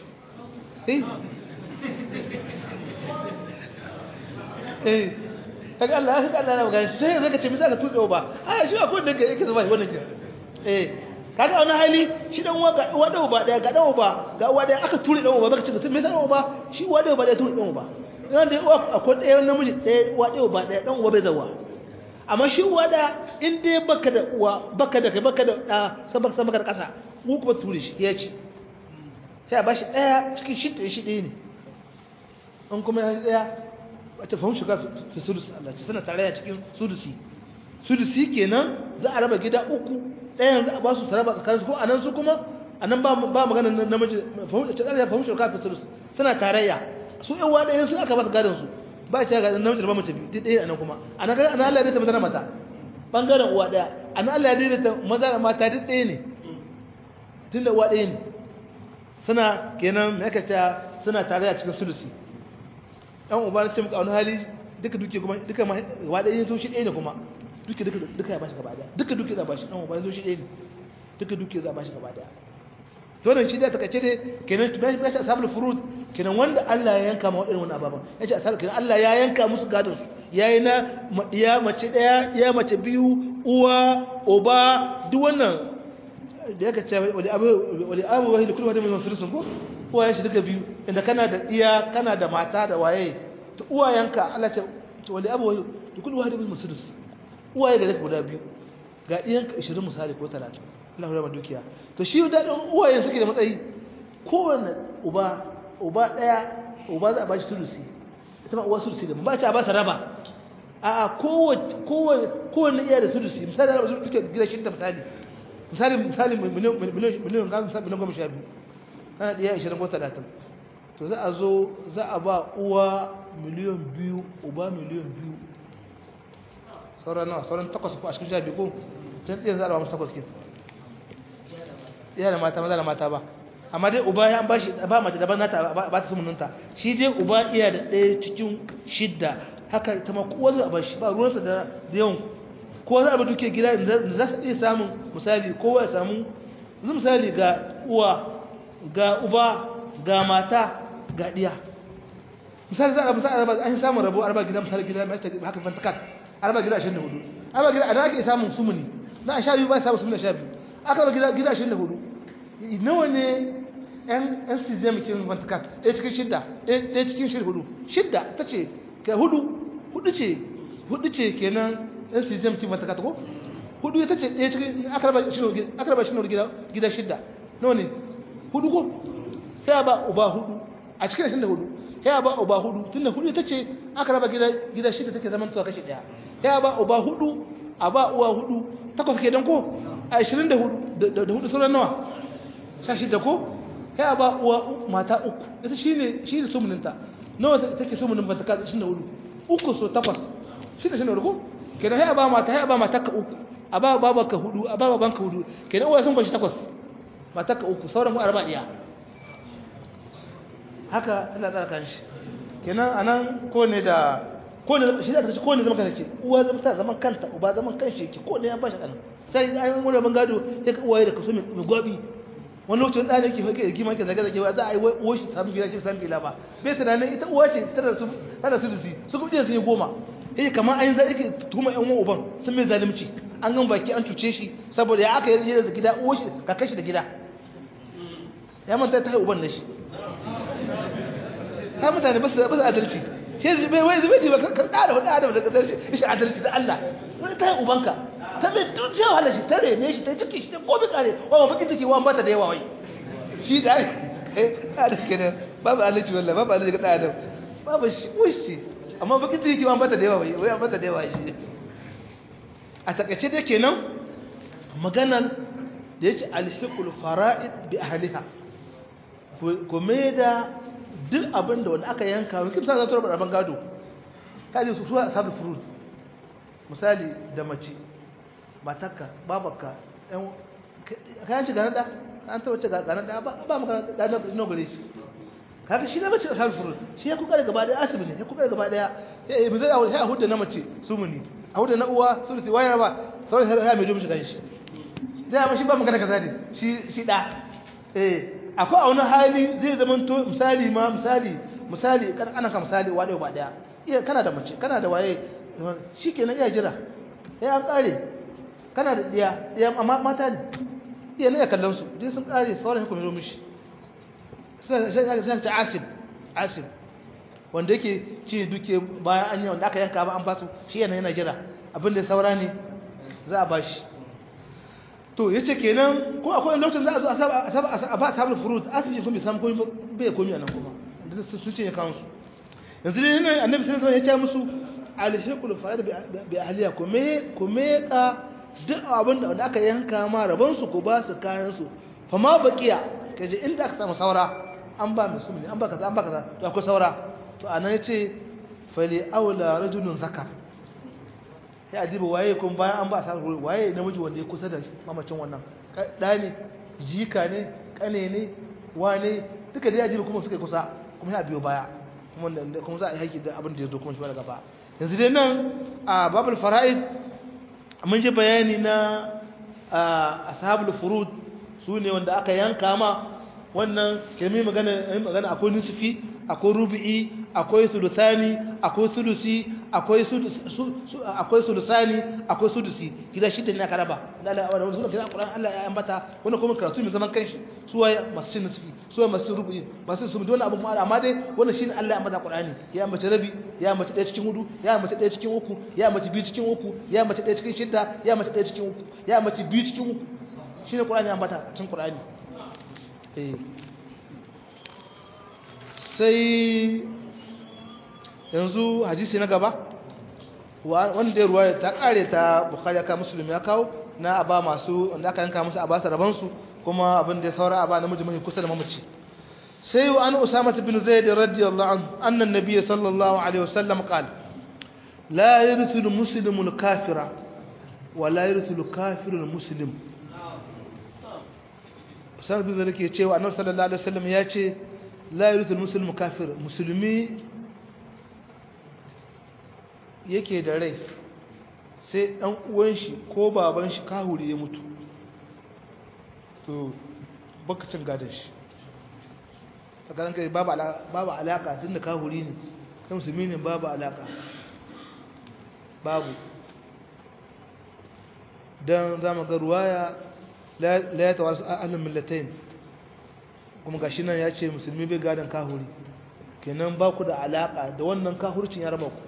eh kaga Allah kaga Allah na magana sai zaka ce misaka tuɗe ba a shi akwai da yake zama wannan kin eh kaga wani hali shi dan uwa ga uwa da uba daya ga dan uba ga uwa daya aka ture dan uba baka ce me dan uba shi uwa da uba daya ture dan uba dan da uwa akwai daya namiji daya uwa da uba daya dan uwa bai zawa amma shi uwa da in dai baka da uwa baka da kai baka da da sabaka sabaka da kasa ku kuma ture shi ya ci sai a bashi daya cikin shi da shi ɗaya ne in kuma ya daya wata fahimci ka fi sudus Allah ce suna tare a cikin sudusi sulusi kenan za a raba gida uku ɗayan za a ba su saraba tsakanin ko anan su kuma anan ba ba magana namiji fahimta ta fahimta ka ta sulusi suna tarayya su yan wada yan sun aka ba su gadon su ba ta ga namiji da ba mace biyu ɗaya anan kuma anan ga anan Allah ya ta maza mata bangaren uwa ɗaya anan Allah ya ta maza da mata duk ɗaya ne tunda uwa ɗaya ne suna kenan me aka ta suna tarayya cikin sulusi dan uba na ce muka wani hali duka duke kuma duka ma wa ɗaya sun shi ɗaya ne kuma duka duka duka ya bashi gaba daya duka duka za bashi dan uba sun shi ɗaya ne duka duka za bashi gaba daya to nan shi da take ce dai kenan bai bai ashabul furud kenan wanda Allah ya yanka ma wadannan wannan ababan yace ashabul kenan Allah ya yanka musu gadon su yayi na ya mace daya ya mace biyu uwa uba duk wannan da yake ce wali abu wali abu wahi kullu wadin min sulusun ko uwayen shi duka biyu inda kana da iya kana da mata da waye to uwayenka Allah ce to wali abu wahi kullu wadin min sulus uwaye da guda biyu ga iyanka 20 misali ko 30 Allah ya dukiya to shi da uwayen suke da matsayi kowanne uba uba daya uba za a bashi sulusi ita ma uwa sulusi da ba ta ba ta raba a a kowace kowanne kowanne iya da sulusi misali da suke gida shi da misali misali misali miliyan miliyan miliyan ga misali miliyan goma sha biyu kana da iya 20 ko 30 to za a zo za a ba uwa miliyan biyu uba miliyan biyu sauran nawa sauran takwas ko a cikin sha biyu ko tun tsaye za a ba musu takwas ke iya da mata maza da mata ba amma dai uba ya ba shi ba mace daban nata ba ta sumunanta shi dai uba iya da ɗaya cikin shidda haka ta ma kowa zai ba shi ba ruwansa da yawan kowa za a ba duke gida za su iya samun misali kowa ya samu yanzu misali ga uwa ga uba ga mata ga ɗiya misali za a misali araba an samun rabo araba gida misali gida mai haka fantakat araba gida 24 araba gida a da ake samun sumuni na a sha biyu ba samun sumuni sha biyu aka ba gida gida 24 nawa ne yan yan sizem kin fantakat ɗaya cikin shidda ɗaya cikin shidda hudu shidda ta ce ka hudu hudu ce hudu ce kenan yan sizem kin fantakat ko hudu ita ce ɗaya cikin aka raba shi gida gida shidda nawa ne hudu ko sai ba uba hudu a cikin shidda hudu ya ba uba hudu tunda hudu ita ce aka raba gida gida shida take zaman tuwa kashi daya ya ba uba hudu a ba uwa hudu takwas ke dan ko a 24 da hudu sauran nawa sha shida ko ya ba uwa mata uku ita shine shine sumuninta nawa take sumunin ba ta ka 24 uku so takwas shine shine ko kenan ya ba mata ya ba mata ka uku a ba babanka hudu a ba babanka hudu kenan uwa sun bashi takwas mata ka uku sauran mu arba iya haka ina tsara kan shi kenan anan ko ne da ko ne shi da kace ko ne zaman kanta ce uwa zama ta zaman kanta uba zaman kanshi yake ko ne ya bashi ɗan sai ai mun ban gado sai ka uwaye da kaso mai gwabi wani lokacin ɗan yake fake da kima ke zaga zaga za a yi uwa shi samu gida shi san bila ba bai tunanin ita uwa ce tana su tana su disi su kuma sun yi goma eh kamar an zai yake tuma ƴan uwan uban sun mai zalunci an gan baki an cuce shi saboda ya aka yi da gida uwa shi ka kashi da gida ya manta ta yi uban na shi ta mutane ba su adalci sai bai wai zubai ba kan kada hudu adam da kasar shi adalci da Allah wani ta yi ubanka ta mai tuciya wahala shi ta rene shi ta ciki shi ta komi kare wa ba baki ciki wa bata da yawa wai shi da ada kenan babu adalci wallahi babu adalci ga adam babu shi wushi amma baki ciki wa bata da yawa wai wai bata da yawa shi a takaice dai kenan maganar da yace alhiqul fara'id bi ahliha ko me da duk abin da wanda aka yanka wani kimsa za su rabar rabin gado kaji su suwa sabu furut misali da mace matakka babakka kayan ci ganar da an ta wace ganar da ba maka ganar da ino gare shi kaga shi na mace a sabu furut shi ya kuka da gaba daya asibi ne ya kuka da gaba daya ya yi zai aure a hudu na mace su muni a hudu na uwa su rusi wayar ba sauran sai ya mai domin shiga shi zai ma shi ba magana kaza ne shi da eh akwai a wani hali zai zama to misali ma misali misali ana ka misali wa ba daya iya kana da mace kana da waye shikenan iya jira ya an kare kana da diya diya amma mata ne iya ne ya kallon su dai sun kare sauran kuma zo mishi sai sai ta asib asib wanda yake ci duke bayan an yi wanda aka yanka ba an ba su shi yana yana jira abin da saura ne za a bashi to ya ce kenan ko akwai lokacin za a zo a ba sabon furut asibiti sun bai samu komi bai komi a nan kuma da sun ce ya kawo su yanzu dai nan annabi sai ya ce musu alhiqul farad bi ahliya kuma kuma ka duk abin da aka yanka ma rabon su ko ba su kayan su fa ma baqiya kaje inda aka samu saura an ba musulmi an ba kaza an ba kaza to akwai saura to anan yace fali aula rajulun zakar sai a diba waye kuma bayan an ba sa waye namiji wanda ya kusa da mamacin wannan da ne jika ne kane ne wane duka dai ajibi kuma suka kusa kuma ya biyo baya kuma kuma za a yi haƙi da abin da ya zo kuma shi daga ba yanzu dai nan a babul fara'id mun ji bayani na ashabul furud su ne wanda aka yanka ma wannan kelmi magana magana akwai nisfi akwai rubi'i akwai sulusani akwai sulusi akwai akwai sulusani akwai sudusi gida shida ne aka raba Allah wannan sunan kira Qur'an Allah ya ambata wannan kuma karatu mai zaman kanshi su waye masu cin nisfi su waye masu rubu'i masu su dole abun ma amma dai wannan shine Allah ya ambata Qur'ani ya ambaci rabi ya ambaci ɗaya cikin hudu ya ambaci ɗaya cikin uku ya ambaci biyu cikin uku ya ambaci ɗaya cikin shida ya ambaci ɗaya cikin uku ya ambaci biyu cikin uku shine Qur'ani ya ambata cikin Qur'ani eh sai yanzu hadisi na gaba wanda ya ruwa ta kare ta bukhari ya kawo musulun ya kawo na aba masu wanda aka yanka musu a basa rabansu kuma abin da ya saura a ba namiji mai kusa da mamaci sai wa an usama bin zaid radiyallahu anhu anna an-nabiy sallallahu alaihi wasallam qala la yarithu al-muslimu al-kafira wa la yarithu al-kafiru al-muslim usama bin zaid ke cewa annabi sallallahu alaihi wasallam ya ce la yarithu al-muslimu kafir musulmi yake da rai sai ɗan uwan shi ko baban shi kahuri ya mutu to bakacin gadon shi tsakanin kai babu alaka tun da kahuri ne kan musulmi ne babu alaka babu don zama ga ruwaya la ya tawar ahalin millatain kuma gashi nan ya ce musulmi bai gadon kahuri kenan ba ku da alaka da wannan kahurcin ya raba ku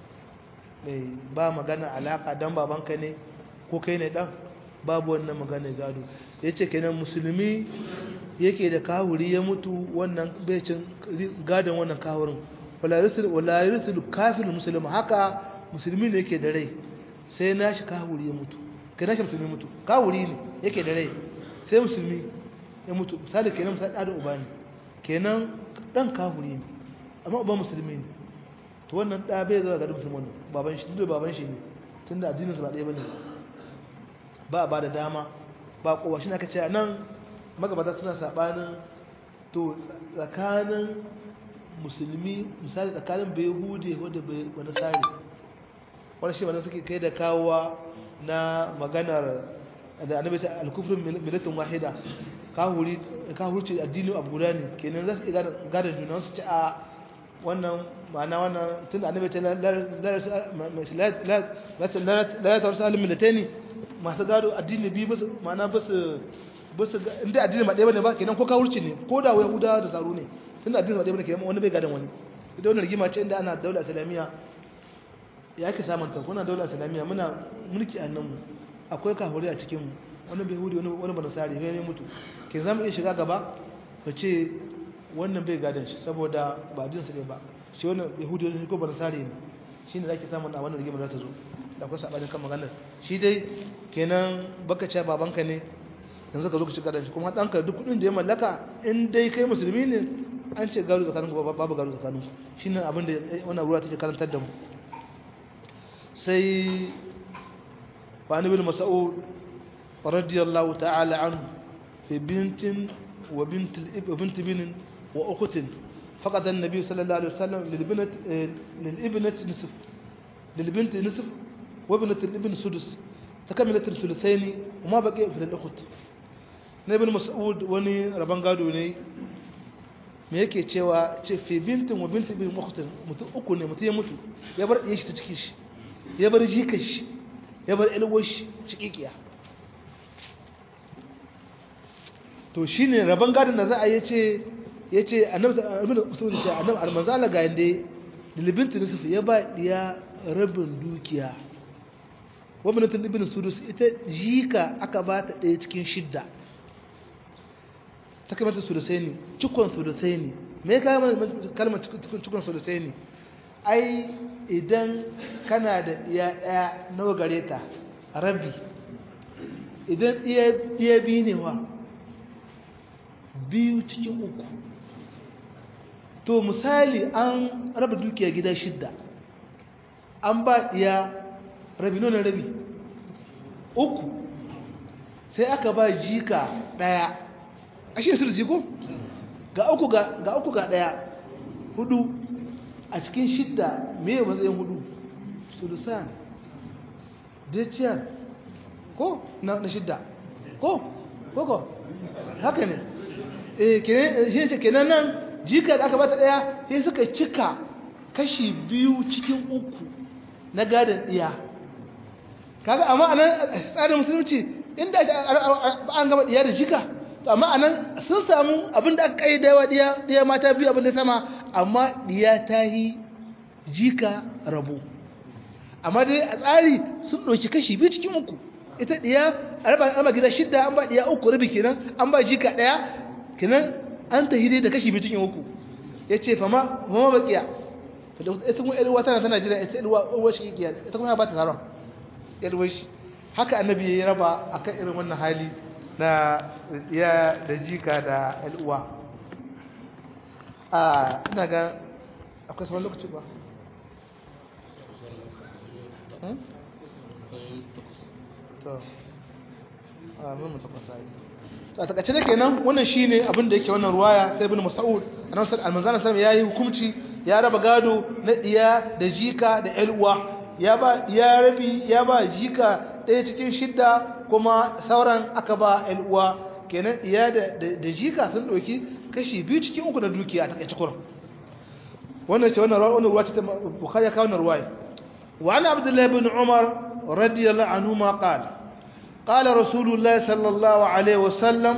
ba magana alaka dan babanka ne ko kai ne dan babu wannan magana gado yace kenan musulmi yake da kawuri ya mutu wannan becin gadon wannan kawurin wala yusul wala yusul kafir muslim haka musulmi ne yake da rai sai nashi kawuri ya mutu kai nashi musulmi mutu kawuri ne yake da rai sai musulmi ya mutu misali kenan misali da uba ne kenan dan kawuri ne amma uba musulmi ne to wannan ɗa bai zuwa garin musulman baban shi duk baban shi ne tun da addininsu ba ɗaya ba ne ba a ba da dama ba kowa shi na ka ce a nan magabata suna saɓanin to tsakanin musulmi misali tsakanin bai hude wadda bai wani tsari wani shi wani suke kai da kawowa na maganar da annabi ta alkufrin milatin wahida kahurci addini abu guda ne kenan za su iya gadon juna su ce a wannan ma'ana wannan tun da annabi ce la ya tawarsa alim milatani masu gado addini biyu basu ma'ana basu basu inda addini ba ɗaya bane ba kenan ko kawurci ne ko da yahuda da tsaro ne tun da addini ba ɗaya bane kenan wani bai gadon wani ita wannan rigima ce inda ana daula islamiyya ya ake samun ta kuna daula islamiyya muna mulki a nan mu akwai kahuri a cikin mu wani bai hudi wani wani banasari ne mutu ke zamu iya shiga gaba ka ce wannan bai gadon shi saboda ba jinsu ne ba shi wannan yahudi ne ko barsari ne shi ne za ki samun a wannan rigimar za ta zo da akwai saɓanin kan maganar shi dai kenan baka ce babanka ne yanzu ka zo ka ci gadon shi kuma ɗanka duk kuɗin da ya mallaka in dai kai musulmi ne an ce gado tsakanin babu gado tsakanin shi ne abin da wannan ruwa take karantar da mu sai wani bin mas'ud radiyallahu ta'ala anhu fi bintin wa bint bint bin وأخت فقد النبي صلى الله عليه وسلم للبنت للابنة نصف للبنت نصف وابنة الابن سدس تكملت الثلثين وما بقي في الأخت ابن مسعود وني ربان gado ne me yake cewa ce fi bintin wa bintin bin ukhtin mutum uku ne mutum ya mutu ya bar ɗaya shi ta cikin shi ya bar jikan shi ya bar ilwar shi cikikiya to shine rabon gadon da za a yi ce ya ce annabi musulun ce annabi almanzala ga yadda dilibinta nusuf ya ba ya rabin dukiya wabinatin ibn sudus ita jika aka ba ta ɗaya cikin shidda ta kamata sudusai ne cikon sudusai ne me ya kawo kalmar cikon sudusai ne ai idan kana da iya ɗaya nawa gare ta rabi idan iya biyu ne wa biyu cikin uku to misali an raba dukiya gida shidda an ba iya rabi nuna rabi uku sai aka ba jika ɗaya a shi da ko ga uku ga uku ga ɗaya hudu a cikin shidda me matsayin hudu sulusan deciyar ko na shidda ko ko ko haka ne eh shi ne kenan nan jika da aka bata daya sai suka cika kashi biyu cikin uku na gadon iya kaga amma anan tsarin musulunci inda an gaba iya da jika to amma anan sun samu abin da aka kai da yawa diya mata biyu abin da sama amma diya ta yi jika rabo amma dai a tsari sun ɗauki kashi biyu cikin uku ita diya a raba gida shidda an ba diya uku rabi kenan an ba jika ɗaya kenan an ta hide da kashi biyu cikin uku ya ce fama fama bakiya ita kuma yalwa tana tana jira ita yalwa shi igiya ita kuma ya ba ta taron yalwa shi haka annabi ya raba akan irin wannan hali na ya da jika da yalwa a ina ga akwai sabon lokaci ba to a mun tabbasa yi a takaice da kenan wannan shine abin da yake wannan ruwaya sai ibn mas'ud annabi sallallahu alaihi yayi hukunci ya raba gado na diya da jika da elwa ya ba ya rabi ya ba jika ɗaya cikin shidda kuma sauran aka ba elwa kenan diya da da jika sun dauki kashi biyu cikin uku na dukiya a takaice kuran wannan ce wannan wannan ruwa ta bukhari ya kawo wannan ruwaya wa ana abdullahi ibn umar radiyallahu anhu ma qala قال رسول الله صلى الله عليه وسلم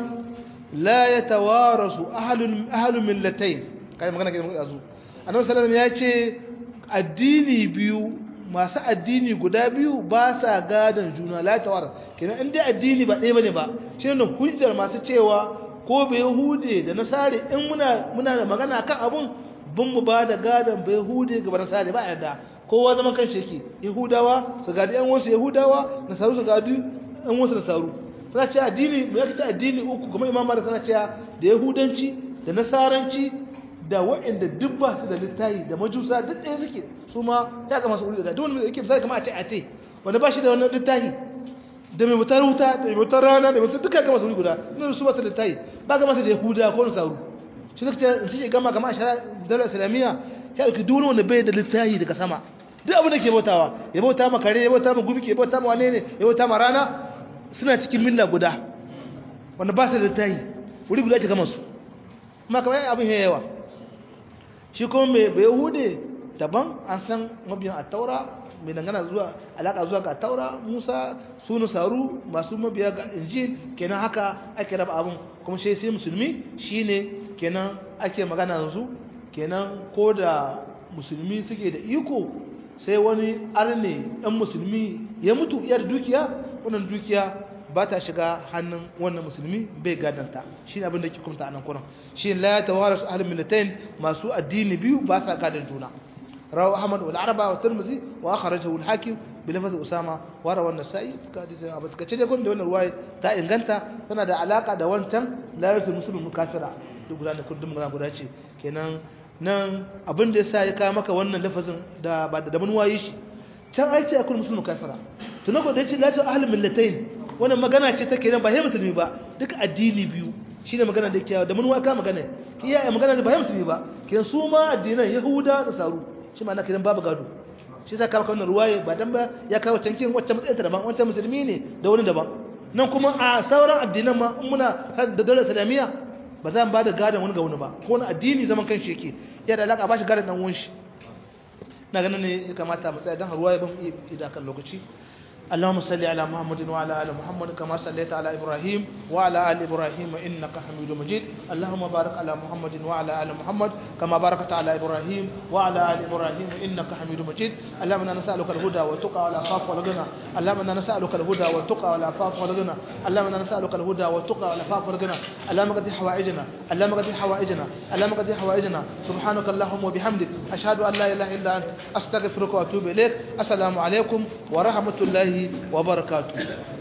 لا يتوارث أهل أهل ملتين kai magana kenan azu annabi sallallahu alaihi wasallam ya ce addini biyu masu addini guda biyu ba sa gadan juna la tawar kenan in dai addini ba ɗaya bane ba shine nan hujjar masu cewa ko bai hude da nasari in muna muna da magana kan abun bin mu ba da gadan bai hude ga nasari ba yarda kowa zaman kanshi yake yahudawa su gadi yan wasu yahudawa nasaru su gadi an wasu da saru suna ce addini mai yake addini uku kuma imam malik suna cewa da yahudanci da nasaranci da waɗanda duk ba su da littayi da majusa duk ɗaya suke su ma ya kama su wuri da duk wanda yake misali kama a ce a te wanda ba shi da wannan littayi da mai wutar wuta da mai wutar rana da mai wutar duka gama su wuri guda ina su ba su da littayi ba gama su da yahuda ko nasaru shi suka ce su ke gama gama a shara dalar islamiyya ya ɗauki duk wanda bai da littayi daga sama duk abin da ke bautawa ya bauta ma kare ya bauta ma gumi ya bauta ma wane ne ya bauta ma rana suna cikin milla guda wanda ba su da tayi wuri guda ce gama su kuma kamar abin ya yawa shi kuma mai bai hude daban an san mabiyan a taura mai dangana zuwa alaka zuwa ga taura musa sunu saru masu mabiya ga injil kenan haka ake raba abin kuma shi sai musulmi shine kenan ake magana yanzu kenan ko da musulmi suke da iko sai wani arne ɗan musulmi ya mutu iya da dukiya wannan dukiya ba ta shiga hannun wannan musulmi bai gadanta shi ne abin da ke kumta a nan kuran shi la ya tawara su ahalin militain masu addini biyu ba sa gadan juna rawu ahmad wal araba wa tirmidhi wa akhrajahu al hakim bi lafzi usama wa rawa an-nasa'i ka da abu kace da gun da wannan ruwaya ta inganta tana da alaka da wancan la yasul muslimu kafira duk guda da kullum guda ce kenan nan abin da yasa ya kawo maka wannan lafazin da ba da mun waye shi can ai ce akul muslimu kafira to na ko da yace la ta ahlul millatayn wannan magana ce take nan ba sai musulmi ba duk addini biyu shine magana da yake da mun wa ka magana kiyaye magana da ba sai musulmi ba kiyan su ma addinan yahuda da saru shi ma na kiran babu gado shi yasa kawo wannan ruwaye ba dan ba ya kawo tankin wacce matsayin ta daban wacce musulmi ne da wani daban nan kuma a sauran addinan ma in muna da dole islamiyya ba za mu ba da gadon wani ga wani ba ko wani addini zaman kanshi yake ya da alaka ba shi gadon dan wunshi na ganin ne ya kamata mu tsaya dan ruwa ya ban iya da kan lokaci اللهم صل على محمد وعلى ال محمد كما صليت على ابراهيم وعلى ال ابراهيم انك حميد مجيد اللهم بارك على محمد وعلى ال محمد كما باركت على ابراهيم وعلى ال ابراهيم انك حميد مجيد اللهم انا نسالك الهدى والتقى والعفاف والغنى اللهم انا نسالك الهدى والتقى والعفاف والغنى اللهم انا نسالك الهدى والتقى والعفاف والغنى اللهم قد حوائجنا اللهم قد حوائجنا اللهم قد حوائجنا سبحانك اللهم وبحمدك اشهد ان لا اله الا انت استغفرك واتوب اليك السلام عليكم ورحمه الله وبركاته